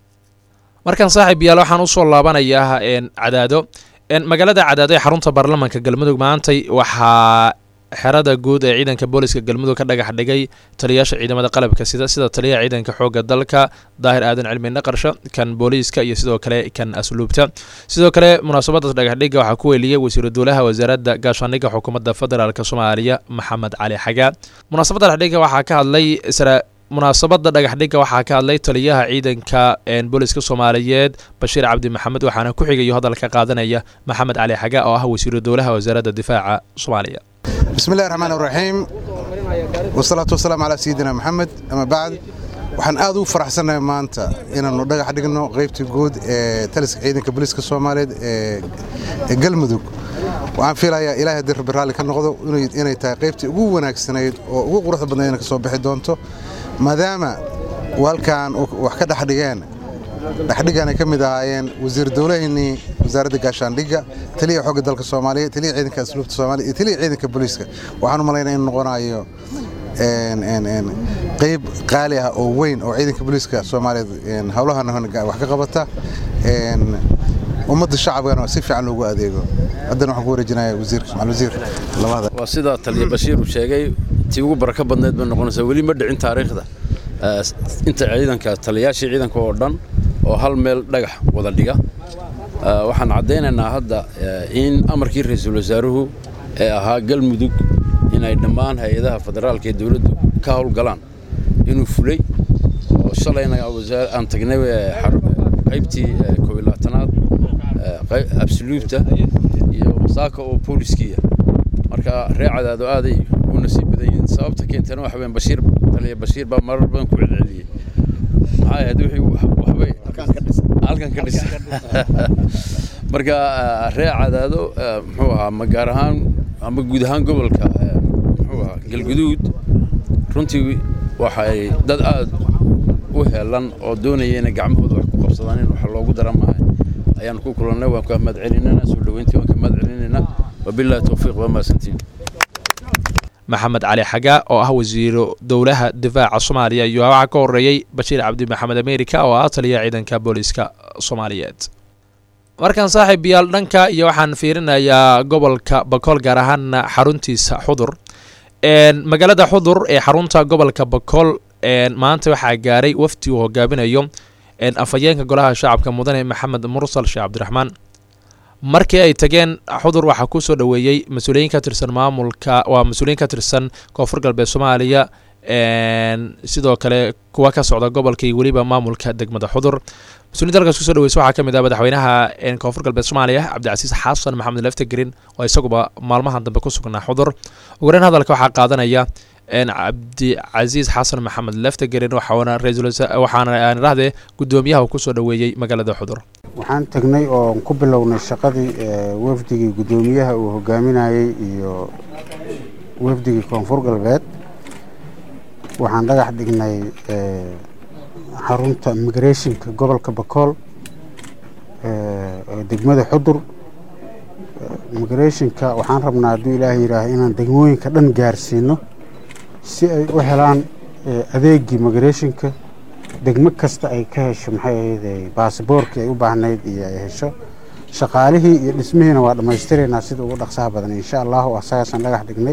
markan saaxiib yaal waxaan usoo laabanayaa een cadaado een magaalada cadaado ee xarunta baarlamaanka galmudug maantay waxaa xerada guud ee ciidanka booliska galmudug ka dhagax dhigay taliyaasha ciidamada qalabka sida sida taliyaha ciidanka xoogga dalka daahir aadan cilmi naqarsho kan booliiska iyo sidoo kale kan asluubta sidoo kale munaasabadaas dhagaxdhiga waxaa ku weeliyey wasiiru dowlaha wasaaradda gaashaandhigga xukuumadda federaalk soomaaliya maxamed cali xagaa munaasabadda dhagaxdhiga waxaa ka hadlay isra munaasabada dhagaxdhiga waxaa ka hadlay taliyaha ciidanka een booliska soomaaliyeed bashiir cabdi maxamed waxaana ku xigayo hadalka qaadanaya maxamed cali xagaa oo ah wasiiru dowlaha wasaaradda difaaca soomaaliya بسم الله الرحمن الرحيم والصلاة والسلام على سيدنا محمد أما بعد waxaan aad ugu faraxsanahay maanta inaannu dhagax dhigno qaybtii guud ee taliska ciidanka booliiska soomaaliyeed ee ee galmudug waxaan filayaa ilaahay haddii rabbi raalli ka noqdo inay- inay tahay qaybtii ugu wanaagsanayd oo ugu quruxda badnaydna ka soo bixi doonto maadaama walkan wax ka dhex dhigeen dhexdhigan ay ka mid ahaayeen wasiir dowlaheennii wasaaradda gaashaandhigga taliya xoogga dalka soomaaliya taliya ciidanka asluubta soomaaliya iyo taliya ciidanka booliiska waxaan u malaynaya in noqonayo een, een, een, qayb qaali ah oo weyn oo ciidanka booliiska soomaaliyeed een, howlahan wax ka qabata een, ummadda shacabkana si fiican loogu adeego haddana waxaan ku wareejinaya wasiirka macal wasiir labada waa sida taliya bashiir uu sheegay tii ugu barako badneed bay noqonaysaa weli ma dhicin taariikhda Eh, inta ciidanka taliyaashii ciidanka oo dhan oo hal meel dhagax wada dhiga Eh, waxaan caddaynaynaa hadda eh, in amarkii ra-iisul wasaaruhu ee ahaa galmudug inay dhammaan hay-adaha federaalka ee dowladdu ka howlgalaan inuu fulay oo shalayna wasaar- aan tagnay eh, xar- qaybtii eh, koob iyo labaatanaad eh, qey- absoluubta iyo saaka oo booliskiiya marka ree cadaado aaday u nasiib badan yihiin sababta keentana waxa weyn bashiir taliya bashiir baa marar badan ku celceliyey maxay ahayd wixii wax- waxbay halkan ka dhis marka eh, ree cadaado eh, muxuu ahaa ma gaar ahaan ama guud ahaan gobolka eh, muxuu ahaa galguduud runtii waxay dad aad u helan oo doonaya inay gacmahooda wax ku qabsadaan in wax loogu dara maaha ayaan ku kulannay waan ka mahad celinayna soo dhoweyntii waan ka mahad celinayna wabillahi towfiiq waa mahadsantiin maxamed cali xagaa oo ah wasiiru dowlaha difaaca soomaaliya iyo waxaa ka horeeyey bashiir cabdi maxamed amerika oo ah taliyaha ciidanka booliiska soomaaliyeed markan saaxiib yaal dhanka iyo waxaan fiirinayaa gobolka bakool gaar ahaana xaruntiisa xudur een magaalada xudur ee xarunta gobolka bakool een maanta waxaa gaaray wafdi uu hogaaminayo een afhayeenka golaha shacabka mudane maxamed mursal sheekh cabdiraxmaan markii ay tageen xudur waxaa ku soo dhoweeyey mas-uuliyiin ka tirsan maamulka waa mas-uuliyiin ka tirsan koonfur galbeed soomaaliya een sidoo kale kuwa ka socda gobolka iyo weliba maamulka degmada xudur mas-uuliyiinta halkaas kusoo dhaweysa waxaa ka mid ah madaxweynaha een koonfur galbeed soomaaliya cabdicasiis xasan maxamed leftegerin oo isaguba maalmahan dambe ku sugnaa xudur ugu horeyn hadalka waxaa qaadanaya een cabdicasiis xasan maxamed leftegerin waxaana ra-iisul wasa- waxaana aan idhahdee guddoomiyaha uu kusoo dhoweeyey magaalada xudur waxaan tagnay oo ku bilownay shaqadii ee, wafdigii guddoomiyaha uu hogaaminayey iyo wafdigii koonfur galbeed waxaan dhagax dhignay ee, xarunta immigrationka gobolka bakool ee, ee degmada xudur Ee, immigrationka waxaan rabnaa hadduu ilaahay yidhaaha inaan degmooyinka dhan gaarsiino si ay u helaan ee, adeegii immigrationka degmo kasta ay ka hesho maxay ahayd baasboorkii ay u baahnayd iyo ay hesho shaqaalihii iyo dhismihiina waa dhammaystiraynaa sida ugu dhaqsaha badan insha allahu asagaasaan dhagax dhignay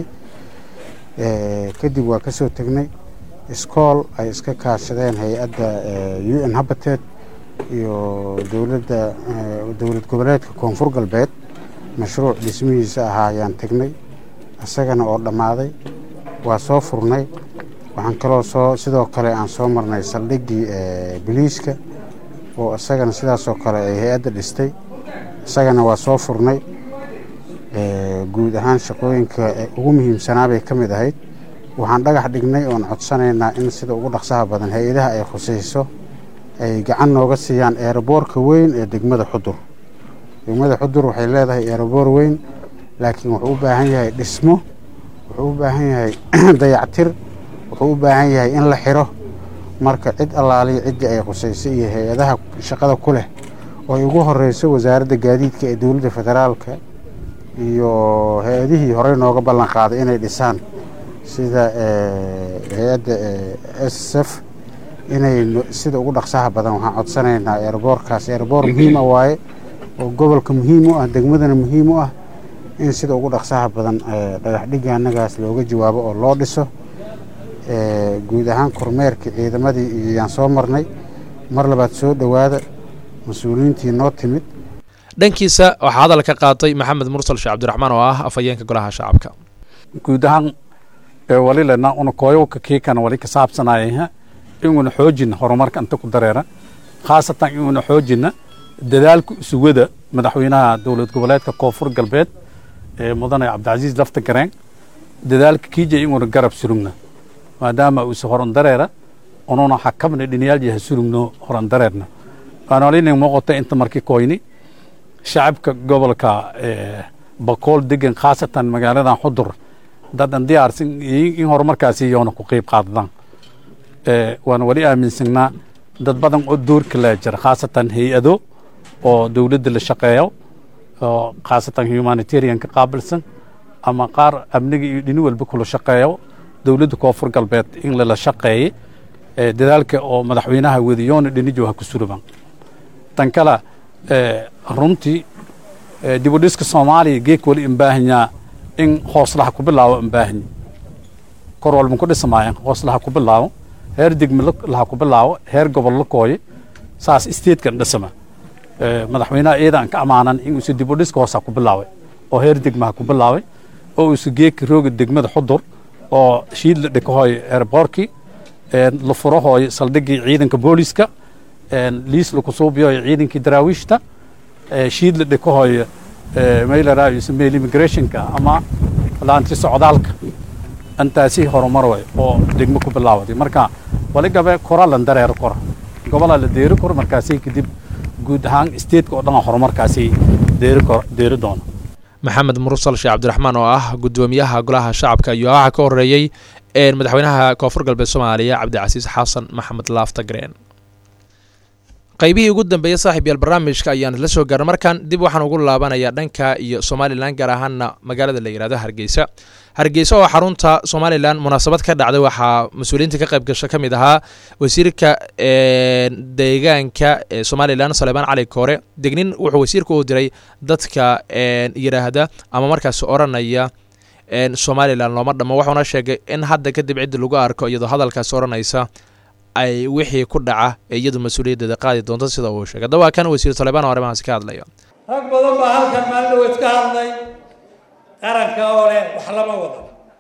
Ee, kadib waa kasoo tegnay iskool ay iska kaashadeen hay-adda u n habated iyo dowladda ee, dowlad goboleedka koonfur galbeed mashruuc dhismihiisa ahaa ayaan tegnay isagana oo dhammaaday waa soo furnay waxaan kaloo soo sidoo kale aan soo marnay saldhiggii ee, biliiska oo isagana sidaasoo kale ay hay-adda dhistay isagana waa soo furnay Ee, guud ahaan shaqooyinka ee ugu muhiimsanaa bay ka mid ahayd waxaan dhagax dhignay oon codsanaynaa in sida ugu dhaqsaha badan hay-adaha ay khusayso ay gacan nooga siiyaan eeraboorka weyn ee degmada xudur degmada xudur waxay leedahay eeraboor weyn laakiin wuxuu u baahan yahay dhismo wuxuu u baahan yahay dayactir wuxuu u baahan yahay in la xiro marka cid allaaliya ciddii ay khusayso iyo hay-adaha shaqada ku leh oo ay ugu horeyso wasaaradda gaadiidka ee dowladda federaalka iyo hay-adihii horey nooga ballan qaaday inay dhisaan sida hay-adda s s f inay sida ugu dhaqsaha badan waxaan codsanaynaa eeraboorkaas eeraboor muhiim ah waaye oo gobolka muhiim u ah degmadana muhiim u ah in sida ugu dhaqsaha badan dhagaxdhigga annagaas looga jawaabo oo loo dhiso guud ahaan kormeerkii ciidamadii iyaan soo marnay mar labaad soo dhowaada mas-uuliyiintii noo timid dhankiisa waxaa hadal ka qaatay maxamed mursal sheekh cabdiraxmaan oo ah afhayeenka golaha shacabka guud ahaan wali lena una koyowka kiikana wali ka saabsanaya inuna xoojina horumarka inta ku dareera khaasatan inuna xoojina dadaalka sugada madaxweynaha dowlad goboleedka koonfur galbeed ee mudane cabdicasiis lafta gareen dadaalka kiija inuna garab surugna maadaama uusa horan dareera ununa xakamna dhiniyaalyaha surugno horan dareerna waanolina muuqata inta markii koyni shacabka gobolka bakool degan khaasatan magaaladan xudur dadan diyaarsan in horumarkaasi yoona ku qeyb qaadadaan waan wali aaminsanaa dad badan oo doorka laa jira khaasatan hay-ado oo dowladda la shaqeeyo oo khaasatan humanitarianka qaabilsan ama qaar amniga iyo dhini walba kula shaqeeyo dowladda koonfur galbeed in lala shaqeeyey dadaalka oo madaxweynaha wadiyoona dhinijo ha ku suraban tan kale runtii dibudhiska soomaaliya geek wali imbaahanyaa in hooslaha ku bilaabo imbaahanyi kor walban ku dhismaayeen hooslaha ku bilaabo heer degme laha ku bilaabo heer gobol la kooye saas isteedkan dhisma madaxweynaha iyadan ka ammaanan in uusa dibudhiska hoosa ku bilaabay oo heer degmaha ku bilaabay oo uusa geeka rooga degmada xudur oo shiid la dhikahooyo eerboorkii la furahooyo saldhigii ciidanka booliska liis laku suubiyoyo ciidankii daraawiishta shiid la dhikahooyo maylaraayo meel immigrationka ama laanti socdaalka intaasi horumar way oo degmo ku bilaawaday marka wali gabe kora lan dareero kora gobolaa la deeri koro markaasi kadib guud ahaan statetka oo dhan horumarkaasi deeri kor deeri doono maxamed mursal sheekh cabdiraxmaan oo ah gudoomiyaha golaha shacabka iyo waxaa ka horeeyey madaxweynaha koonfur galbeed soomaaliya cabdicasiis xasan maxamed laaftagreen qaybihii ugu dambeeyey saaxiib yaal barnaamijka ayaan la soo gaarna markan dib waxaan ugu laabanayaa dhanka iyo somalilan gaar ahaana magaalada la yihahdo hargeysa hargeysa oo xarunta somalilan munaasabad ka dhacday waxaa mas-uuliyiinta ka qayb gasha ka mid ahaa wasiirka deegaanka ee somalilan saleebaan cali koore degnin wuxuu wasiirka u diray dadka yidhaahda ama markaas odhanaya somalilan looma dhamo wuxuuna sheegay in hadda kadib ciddi lagu arko iyadoo hadalkaas odhanaysa ay wixii ku dhaca ee iyadu mas-uuliyaddeeda qaadi doonto sida uu sheegay haddaba kan wasiir saleebaan oo arrimahaasi ka hadlaya rag badan baa halkan maalin dhaweyd ka hadlay qaranka oo leh wax lama wada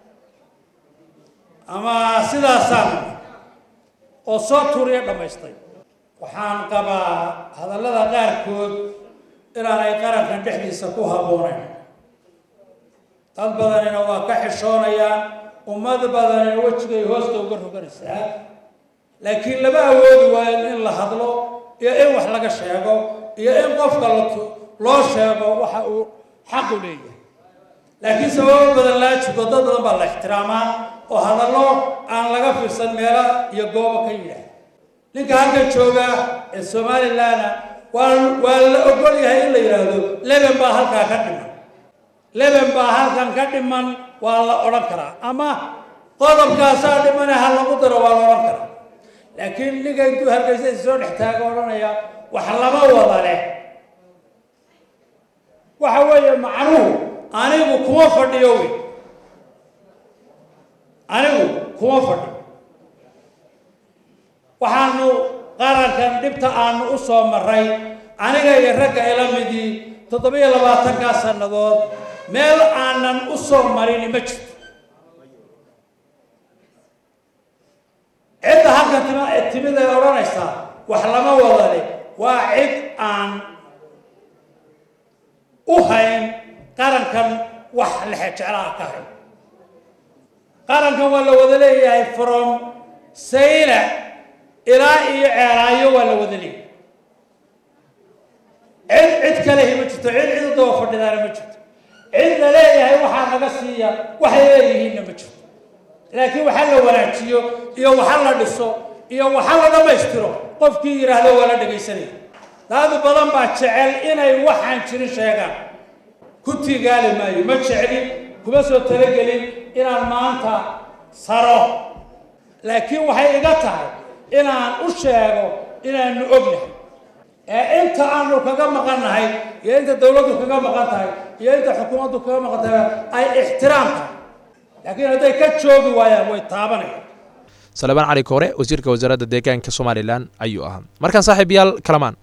ama sidaasaan oo soo tuuriya dhammaystay waxaan qabaa hadallada qaarkood inaanay qarankan dhexdiisa ku habboonayn dad badanina waa ka xishoonayaan ummad badanina wejigay hoosta uga roganaysaa laakiin lama awoodi waayo in la hadlo iyo in wax laga sheego iyo in qofka loo sheego waxa uu xaqu leeyahay laakiin sababo badan laa jirto dad badan baa la ixtiraamaa oo hadallo aan laga fiirsan meelo iyo goobo ka yidhaah ninka halkan jooga ee somalilandna waa waa la ogol yahay in la yidhaahdo leben baa halkaa ka dhiman leben baa halkan ka dhiman waa la odhan karaa ama qodobkaasaa dhimane ha lagu daro waa la odhan karaa laakiin ninka intuu hargeysa soo dhex taaga odhanaya wax lama wada leh waxa weeye macnuhu anigu kuma fadhiyo wey anigu kuma fadhiyo waxaanu qarankan dhibta aanu u soo maray aniga iyo ragga ila midii toddobiyo labaatankaa sannadood meel aanan u soo marini ma jirto cidda halkan timid ay odhanaysaa wax lama wada leh waa cid aan u hayn qarankan wax lexe jeclaha ka hayn qarankan waa la wada leeyahay from sayla ilaa iyo ceelaayo waa la wada leeyahay cid cid kalehi ma jirto cid cid u daba fadhidaana ma jirto cid la leeyahay waxaa naga siiya waxay leeyihiinna ma jirto laakiin waxa la wanaajiyo iyo waxa la dhiso iyo waxa la dhammaystiro qofkii yidhaahdo waa la dhegaysanaya daadu badan baa jecel inay waxaan jirin sheegaan ku tigaali maayo ma jeclin kuma soo talagelin inaan maanta saro laakiin waxay iga tahay inaan u sheego inaanu ognahay ee inta aanu kaga maqannahay iyo inta dowladdu kaga maqan tahay iyo inta xukuumaddu kaga maqan tahay ay ixtiraam tahay laakiin hadday ka joogi waayaan way taabanayaan salebaan cali koore wasiirka wasaaradda deegaanka somalilan ayuu ahaa markaan saaxiibayaal kalamaan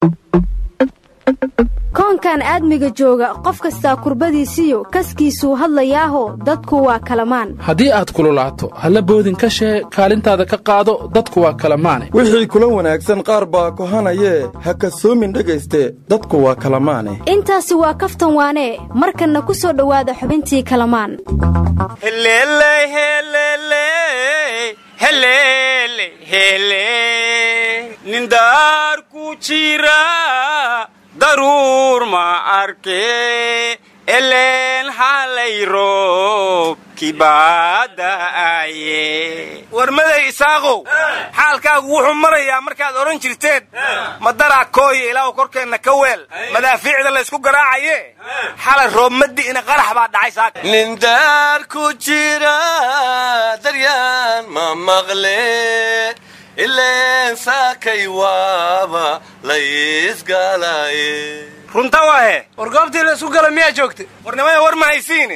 koonkan aadmiga jooga qof kastaa kurbadiisiyo kaskiisuu hadlayaaho dadku waa kalamaan haddii aad kululaato halla boodin ka shee kaalintaada ka qaado dadku waa kalamaane wixii kula wanaagsan qaar baa kohanayee ha kasoomin dhegayste dadku waa kalamaane intaasi waa kaftan waanee markanna ku soo dhowaada xubintii kalamaan nindaar ku jira daruur ma arke eleen halay roob kibaada'aye warmaday isaaqow xaalkaagu wuxuu marayaa markaad odhan jirteen madaraa kooya ilaahu korkeenna ka weel madaafiicda laysku garaacaye xalay roob madi'ina qarax baa dhacay saak nindaar ku jira daryaan ma maqle ileen saakay waaba laysgalaye runta waahe war goobtii la isku gala miyaa joogta warnimada war ma haysiine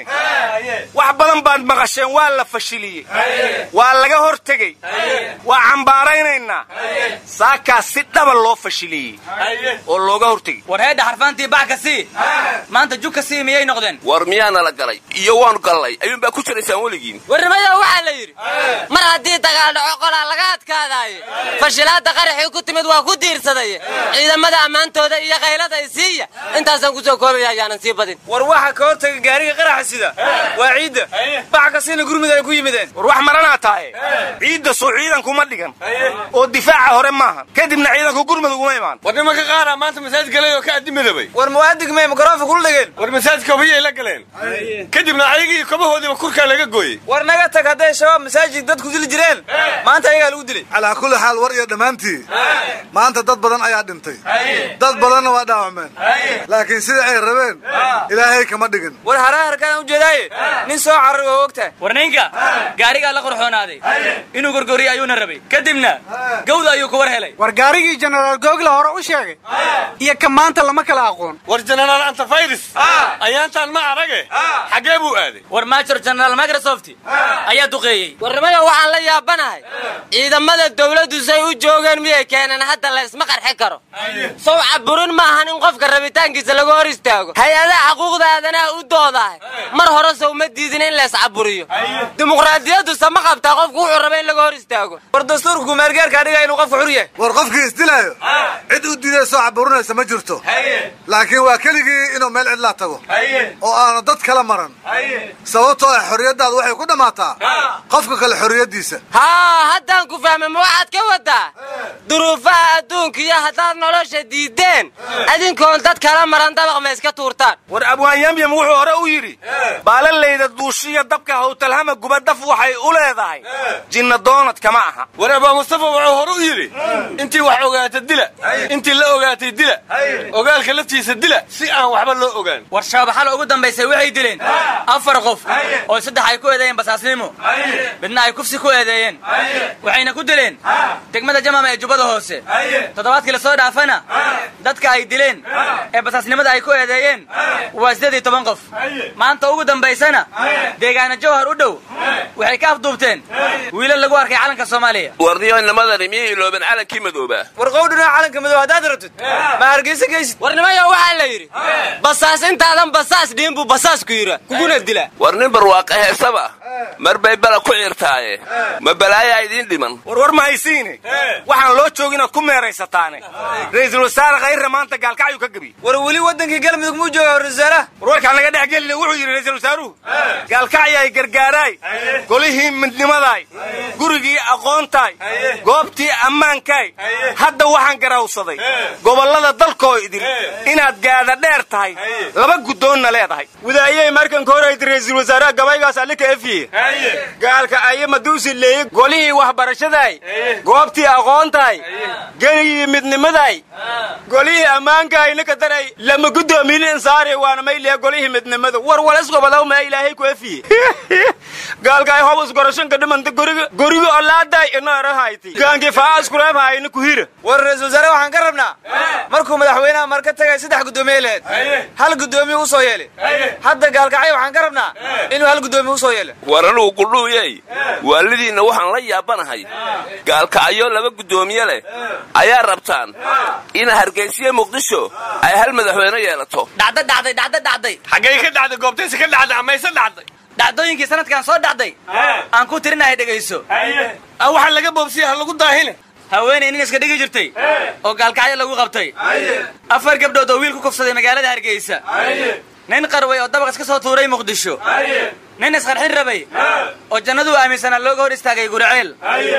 wax badan baad maqasheen waa la fashiliyey waa laga hor tegey waa cambaaraynaynaa saakaas si dhaba loo fashiliyey oo looga hor tegey war heedha xarfaantii bax ka sii maanta jug ka sii miyay noqdeen war miyaana la galay iyo waanu gallay ayuunbaa ku jiraysaan weligiin warnimada waxaa la yidhi mar haddii dagaal dhaco qolaa laga adkaadaaye fashilaadda qaraxii ku timid waa ku diirsaday ciidamada ammaantooda iyo qaylada isiiya intaasaan ku soo koobaya ayaanan sii badin war waxa ka hortaga gaariga qaraxa sida waa ciidda bax kasiina gurmud ay ku yimideen war wax maranaa tahay ciidda soo ciidankuma dhigan oo difaaca hore maahan kadibna ciidanku gurmud uguma imaan war nimanka qaara maanta masaajid galay oo ka addimadabay war muwaadig may mikroofa kula dhegeen war masaajidka hobiyay la galeen kadibna ayagii kobahoodiiba kurkaa laga gooyey war naga tag hadday shabaab masaajid dadku dili jireen maanta ayagaa lagu dilay calaa kulli xaal war iyo dhammaantii maanta dad badan ayaa dhintay dad badanna waa dhaawacmeen laakiin sida ay rabeen ilaahay kama dhigin war haraa harkaan ujeedaaye nin soo carar waa ogtahay war ninka gaarigaa la qorxoonaaday inuu gorgoriyo ayuuna rabay kadibna gawda ayuu ku war helay war gaarigii jenaraal googla hore u sheegay iyo ka maanta lama kala aqoon war jenaraal antafayris ayaantaan ma arage xaggee buu aaday war major jenaraal microsoft ayaa duqeeyey warnimada waxaan la yaabanahay ciidamada dawladdu say u joogeen miyay keeneen hadda la isma qarxi karo sow caburin maahan in qofka rabitaankiisa laga hor istaago hay-adaha xuquuqda aadanaha u doodahay mar hore sow ma diidin in la iscaburiyo dimuqraadiyadduse ma qabtaa qofku wuxuu raba in laga hor istaago war dastuurka kumeergaarkaa dhiga inuu qofka xur yahay war qofkii isdilaayo cid u diiday soo caburinaysa ma jirto laakiin waa keligii inuu meel cidlaa tago oo aanu dad kala maran sababtoo ah xorriyaddaadu waxay ku dhammaataa qofka kale xorriyaddiisa haa haddaan ku fahmay ma waxaad ka wadaa duruufaha adduunka iyo haddaad nolosha diideen adinkoon dad kala maran dabaq ma iska tuurtaan war abwaanyamyam wuxuu hore u yidhi baalalayda duushiya dabka hawtalhama guba daf waxay u leedahay jinna doonad kama aha war abaa mustafa wuxuu hore u yidhi intii wax ogaata dila intii la ogaatay dila ogaalka laftiisa dila si aan waxba loo ogaan war shaabaxala ugu dambaysay waxay dileen afar qof oo saddex ay ku eedeeyeen basaasnimo midna ay kufsi ku eedeeyeen waxayna ku dileen degmada jamama ee jubbada hoose toddobaadkii la soo dhaafana dadka ay dileen ee basaasnimada ay ku eedeeyeen waa siddeed iyo toban qof maanta ugu dambaysana deegaana jawhar u dhow waxay ka afduubteen wiilal lagu arkay calanka soomaaliya warniyo nimadani miyay iloobeen calankii madooba war qowdhina calanka madoob haddaad rabtid ma hargeysa geysid warnimayo waxaa la yidhi basaas intaadan basaas dhiin buu basaas ku yidha kuguna dila war nin barwaaqa heesaba mar bay bala ku ciirtaaye ma balaayaa idiin dhiman war war ma haysiine waxaan loo joogin ood ku meeraysataane ra'iisul wasaare khayrra maanta gaalkacyuu ka gebi joogi war weli waddankii galmudug muu jooga wasaaraha war warkaan laga dhex gelina wuxuu yidhi ra'iisul wasaaruhu gaalkacyay gargaaraay golihii midnimadaay gurigii aqoontaay goobtii ammaankaay hadda waxaan garawsaday gobollada dalkoo idin inaad gaada dheer tahay laba guddoonna leedahay wadaayey markanka horayta ra'iisul wasaaraha gabaygaas allika efiye gaalka aye maduusi leeye golihii waxbarashadaay goobtii aqoontaay geligii midnimadaay golihii ammaankaay ninka daray lama guddoomiyin insaari waana mayliya golihii midnimada war walisgobadaw maa ilaahay ku efiye gaalkaay hob isgorashanka dhimanta goriga goriga olaaday ina erahayti gaanki faa iskureebhayna kuhira war ra'iisul wasaare waxaan ka rabnaa markuu madaxweynaha marka tagay saddex guddoomiye lehed hal guddoomiye usoo yeelay hadda gaalkacay waxaan ka rabnaa inuu hal guddoomiye usoo yeelo war anugu qudhuuyey waalidiinna waxaan la yaabanahay gaalkacyo laba guddoomiye leh ayaa rabtaan in hargeysiya muqdisho ay hal madaxweyne yeelato dhacda dhacday dhacda dhacday xaggay ka dhacday goobtaysi ka dhacday amayse dhacday dhacdooyinkii sanadkan soo dhacday aan ku tirinahay dhegayso waxaa laga boobsiya ha lagu daahine haweenay nin iska dhigi jirtay oo gaalkacyo lagu qabtay afar gabdhood oo wiil ku kufsaday magaalada hargeysa nin qarway oo dabaq iska soo tuuray muqdisho nin isqarxin rabay oo jannaduu aaminsanaa looga hor istaagay guriceel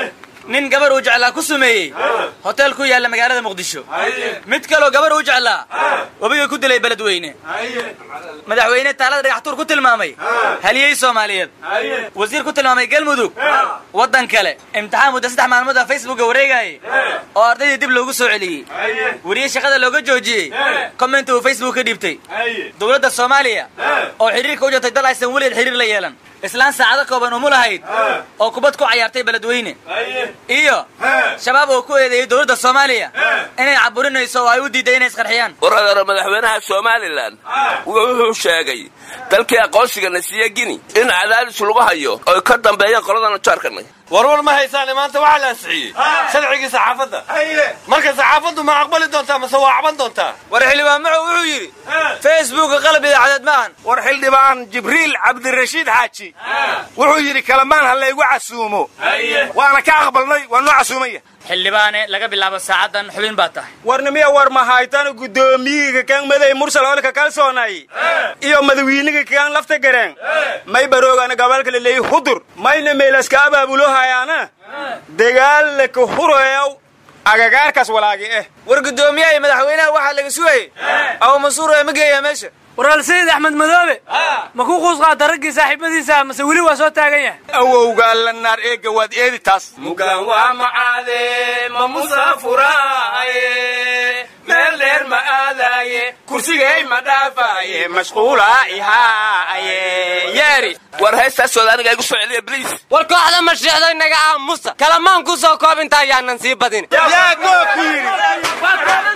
nin gabar uu jeclaa ku sumeeyey hotel ku yaalla magaalada muqdisho mid kaloo gabar uu jeclaa webigay ku dilay beledweyne madaxweyne taalada dhagaxtuur ku tilmaamay haliyey soomaaliyeed wasiir ku tilmaamay galmudug waddan kale imtixaan muddo saddex maalmood a facebooka wareegaayay oo ardaydii dib loogu soo celiyey weriye shaqada looga joojiyey commenti uu facebook ka dhiibtay dowladda soomaaliya oo xidhiirka u jirtay dal aysan weligeed xidhiir la yeelan islaan saacado kooban umu lahayd oo kubad ku cayaartay beledweyne iyo shabaab oo ku eedeeyey dowladda soomaaliya inay caburinayso oo ay u diiday inay isqarxiyaan waradaro madaxweynaha somalilan wuxuu sheegay dalkii aqoonsiga na siiye gini in cadaadis lagu hayo oy ka dambeeyeen qoladana jaarkanay warwar ma haysaane maanta waxaa la ansixiyey sharcigii saxaafadda marka saxaafaddu ma aqbali doontaa mase waa caban doontaa war xildhibaan macow wuxuu yidhi facebooka qalab idaacadeed maahan war xildhibaan jibriil cabdirashiid xaaji wuxuu yidhi kalamaan ha laygu casuumo waana ka aqbalnay waa noo casuumaya xildhibaane laga bilaabo saacaddan xubin baa tahay warnimiya war mahaytan guddoomiyiga kan maday mursal olka kalsoonay iyo madawiiniga kan lafta gareen may baroogana gabalka laleeyi hudur mayna meelaska abaabulo hayaana dagaalla ka hureew agagaarkaas walaagi eh war guddoomiyaha iyo madaxweynaha waxaa laga sugayey abu mansuur ee ma geeyaa meesha waraal sayid axmed madoobe ma ku quus qaata raggii saaxiibadiisa mase weli waa soo taagan yahay awowgaa la naar eega waad eedi taas mugaan waa macaade ma musaafuraaye meel dheer ma aadaaye kursigay ma dhaafaaye mashquula ihaaye yeeri war heestaasooda aniga igu soo celiya bliis war kooxda mashiixday naga aamusa kalamaan ku soo koobinta ayaanan sii badin yaa goo ku yidhi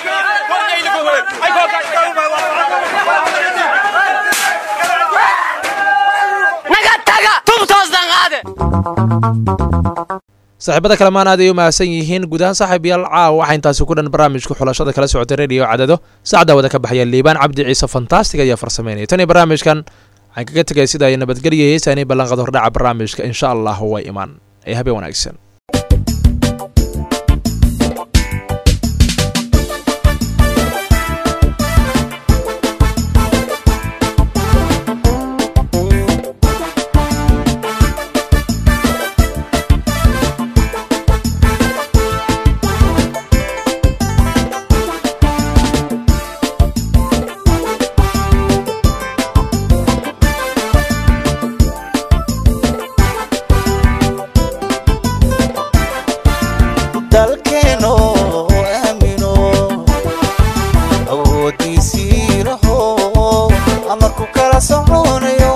naga taga tubtoosdan qaade saaxiibada kalemaan aad ay u mahadsan yihiin guud ahaan saaxiibayaal caawa waxaa intaasi ku dhan barnaamijka xulashada kala socotay radio cadado saacdaa wada ka baxaya liibaan cabdi ciise fantastic ayaa farsameynaya tan iyo barnaamijkan waxaan kaga tegay sida ay nabadgelya heesaani ballanqad hordhaca barnaamijka insha allah way imaan ee habeen wanaagsan dalkeeno aamino awoodiisii laho amarku kala soconayo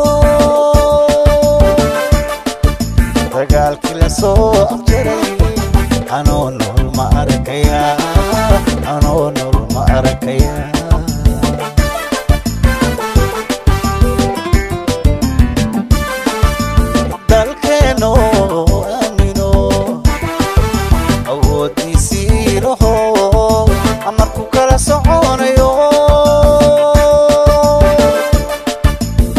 dagaalkii la soo afjaray anoo nool ma arkaya anoo nool ma arkaya dalkeeno aamino awoodiisii laho amarku kala soconayo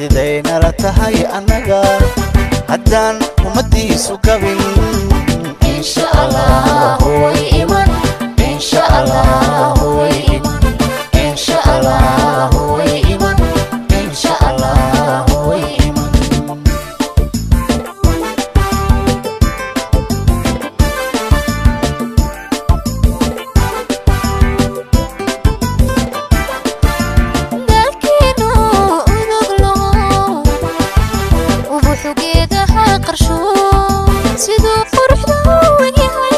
sidaynala tahay annaga haddaan ummaddiisu gabin insha allah way iman insha allah way iman insha allah way iman insha allah way iman dalkeenu uduglo ubuxu geedaha qarsho siduu quruxda u egyahay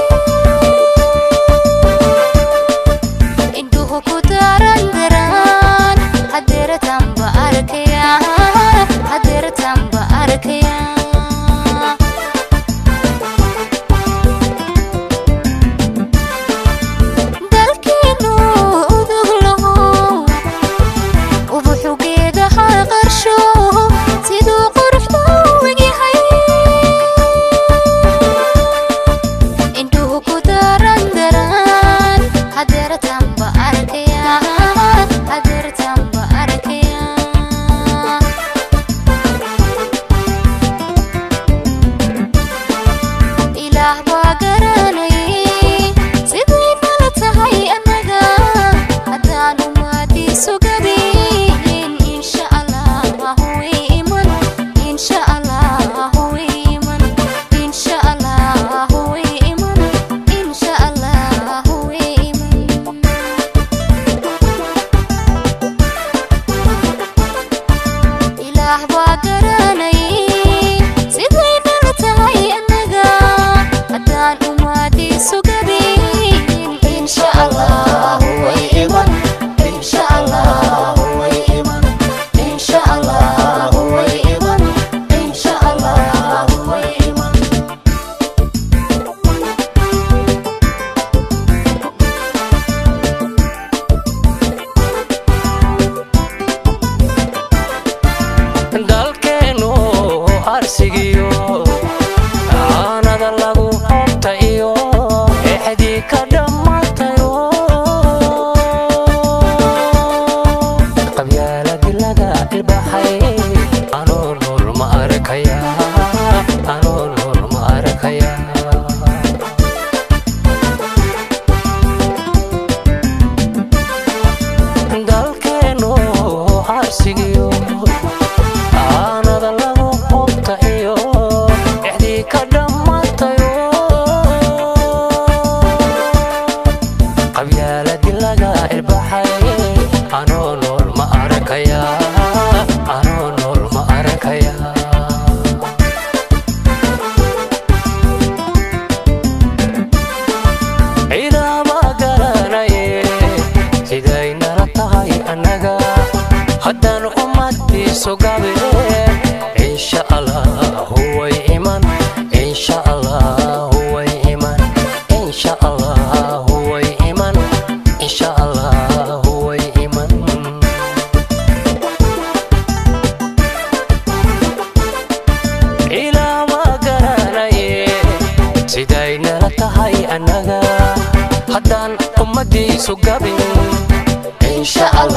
indhuhu ku daran daran hadeeratanba arkaya hadeeratanba arkaya dalkeenu uduglo ubuxu geedaha qarsho siduu quruxda u egyahay indhuhu ku daran daran hadeeratanba arkaya hadeeratanba arkaya ilaah baa garanayay siday nala tahay annaga haddaan umaadiisu gabin insha allah way iman insha allah way iman insha allah way iman insha allah way iman ilaah baa garanayay siday nala tahay annaga haddaan umaadiisu gabin insha allah way iman insha allah way iman insha allah way iman insha allah way iman dalkeenu arsigiyo aanada lagu hobta iyo exdii ka dhammaatayo qabyaaladi laga ilbaxay anoo nool ma arkaya anoo nool ma arkaya dalkeenu arsigiyo aanada lagu hubta iyo exdii ka dhammaatayo qabyaaladi laga ilbaxay anoo nool ma arkaya anoo nool ma arkaya ciidama garanaye siday nala tahay annaga haddaan ummadiisu gabe insha allah way iman insha allah way iman insha allah way iman insha allah way iman ilaama garanaye siday nala tahay annaga haddaan ummadiisu gabin insha allah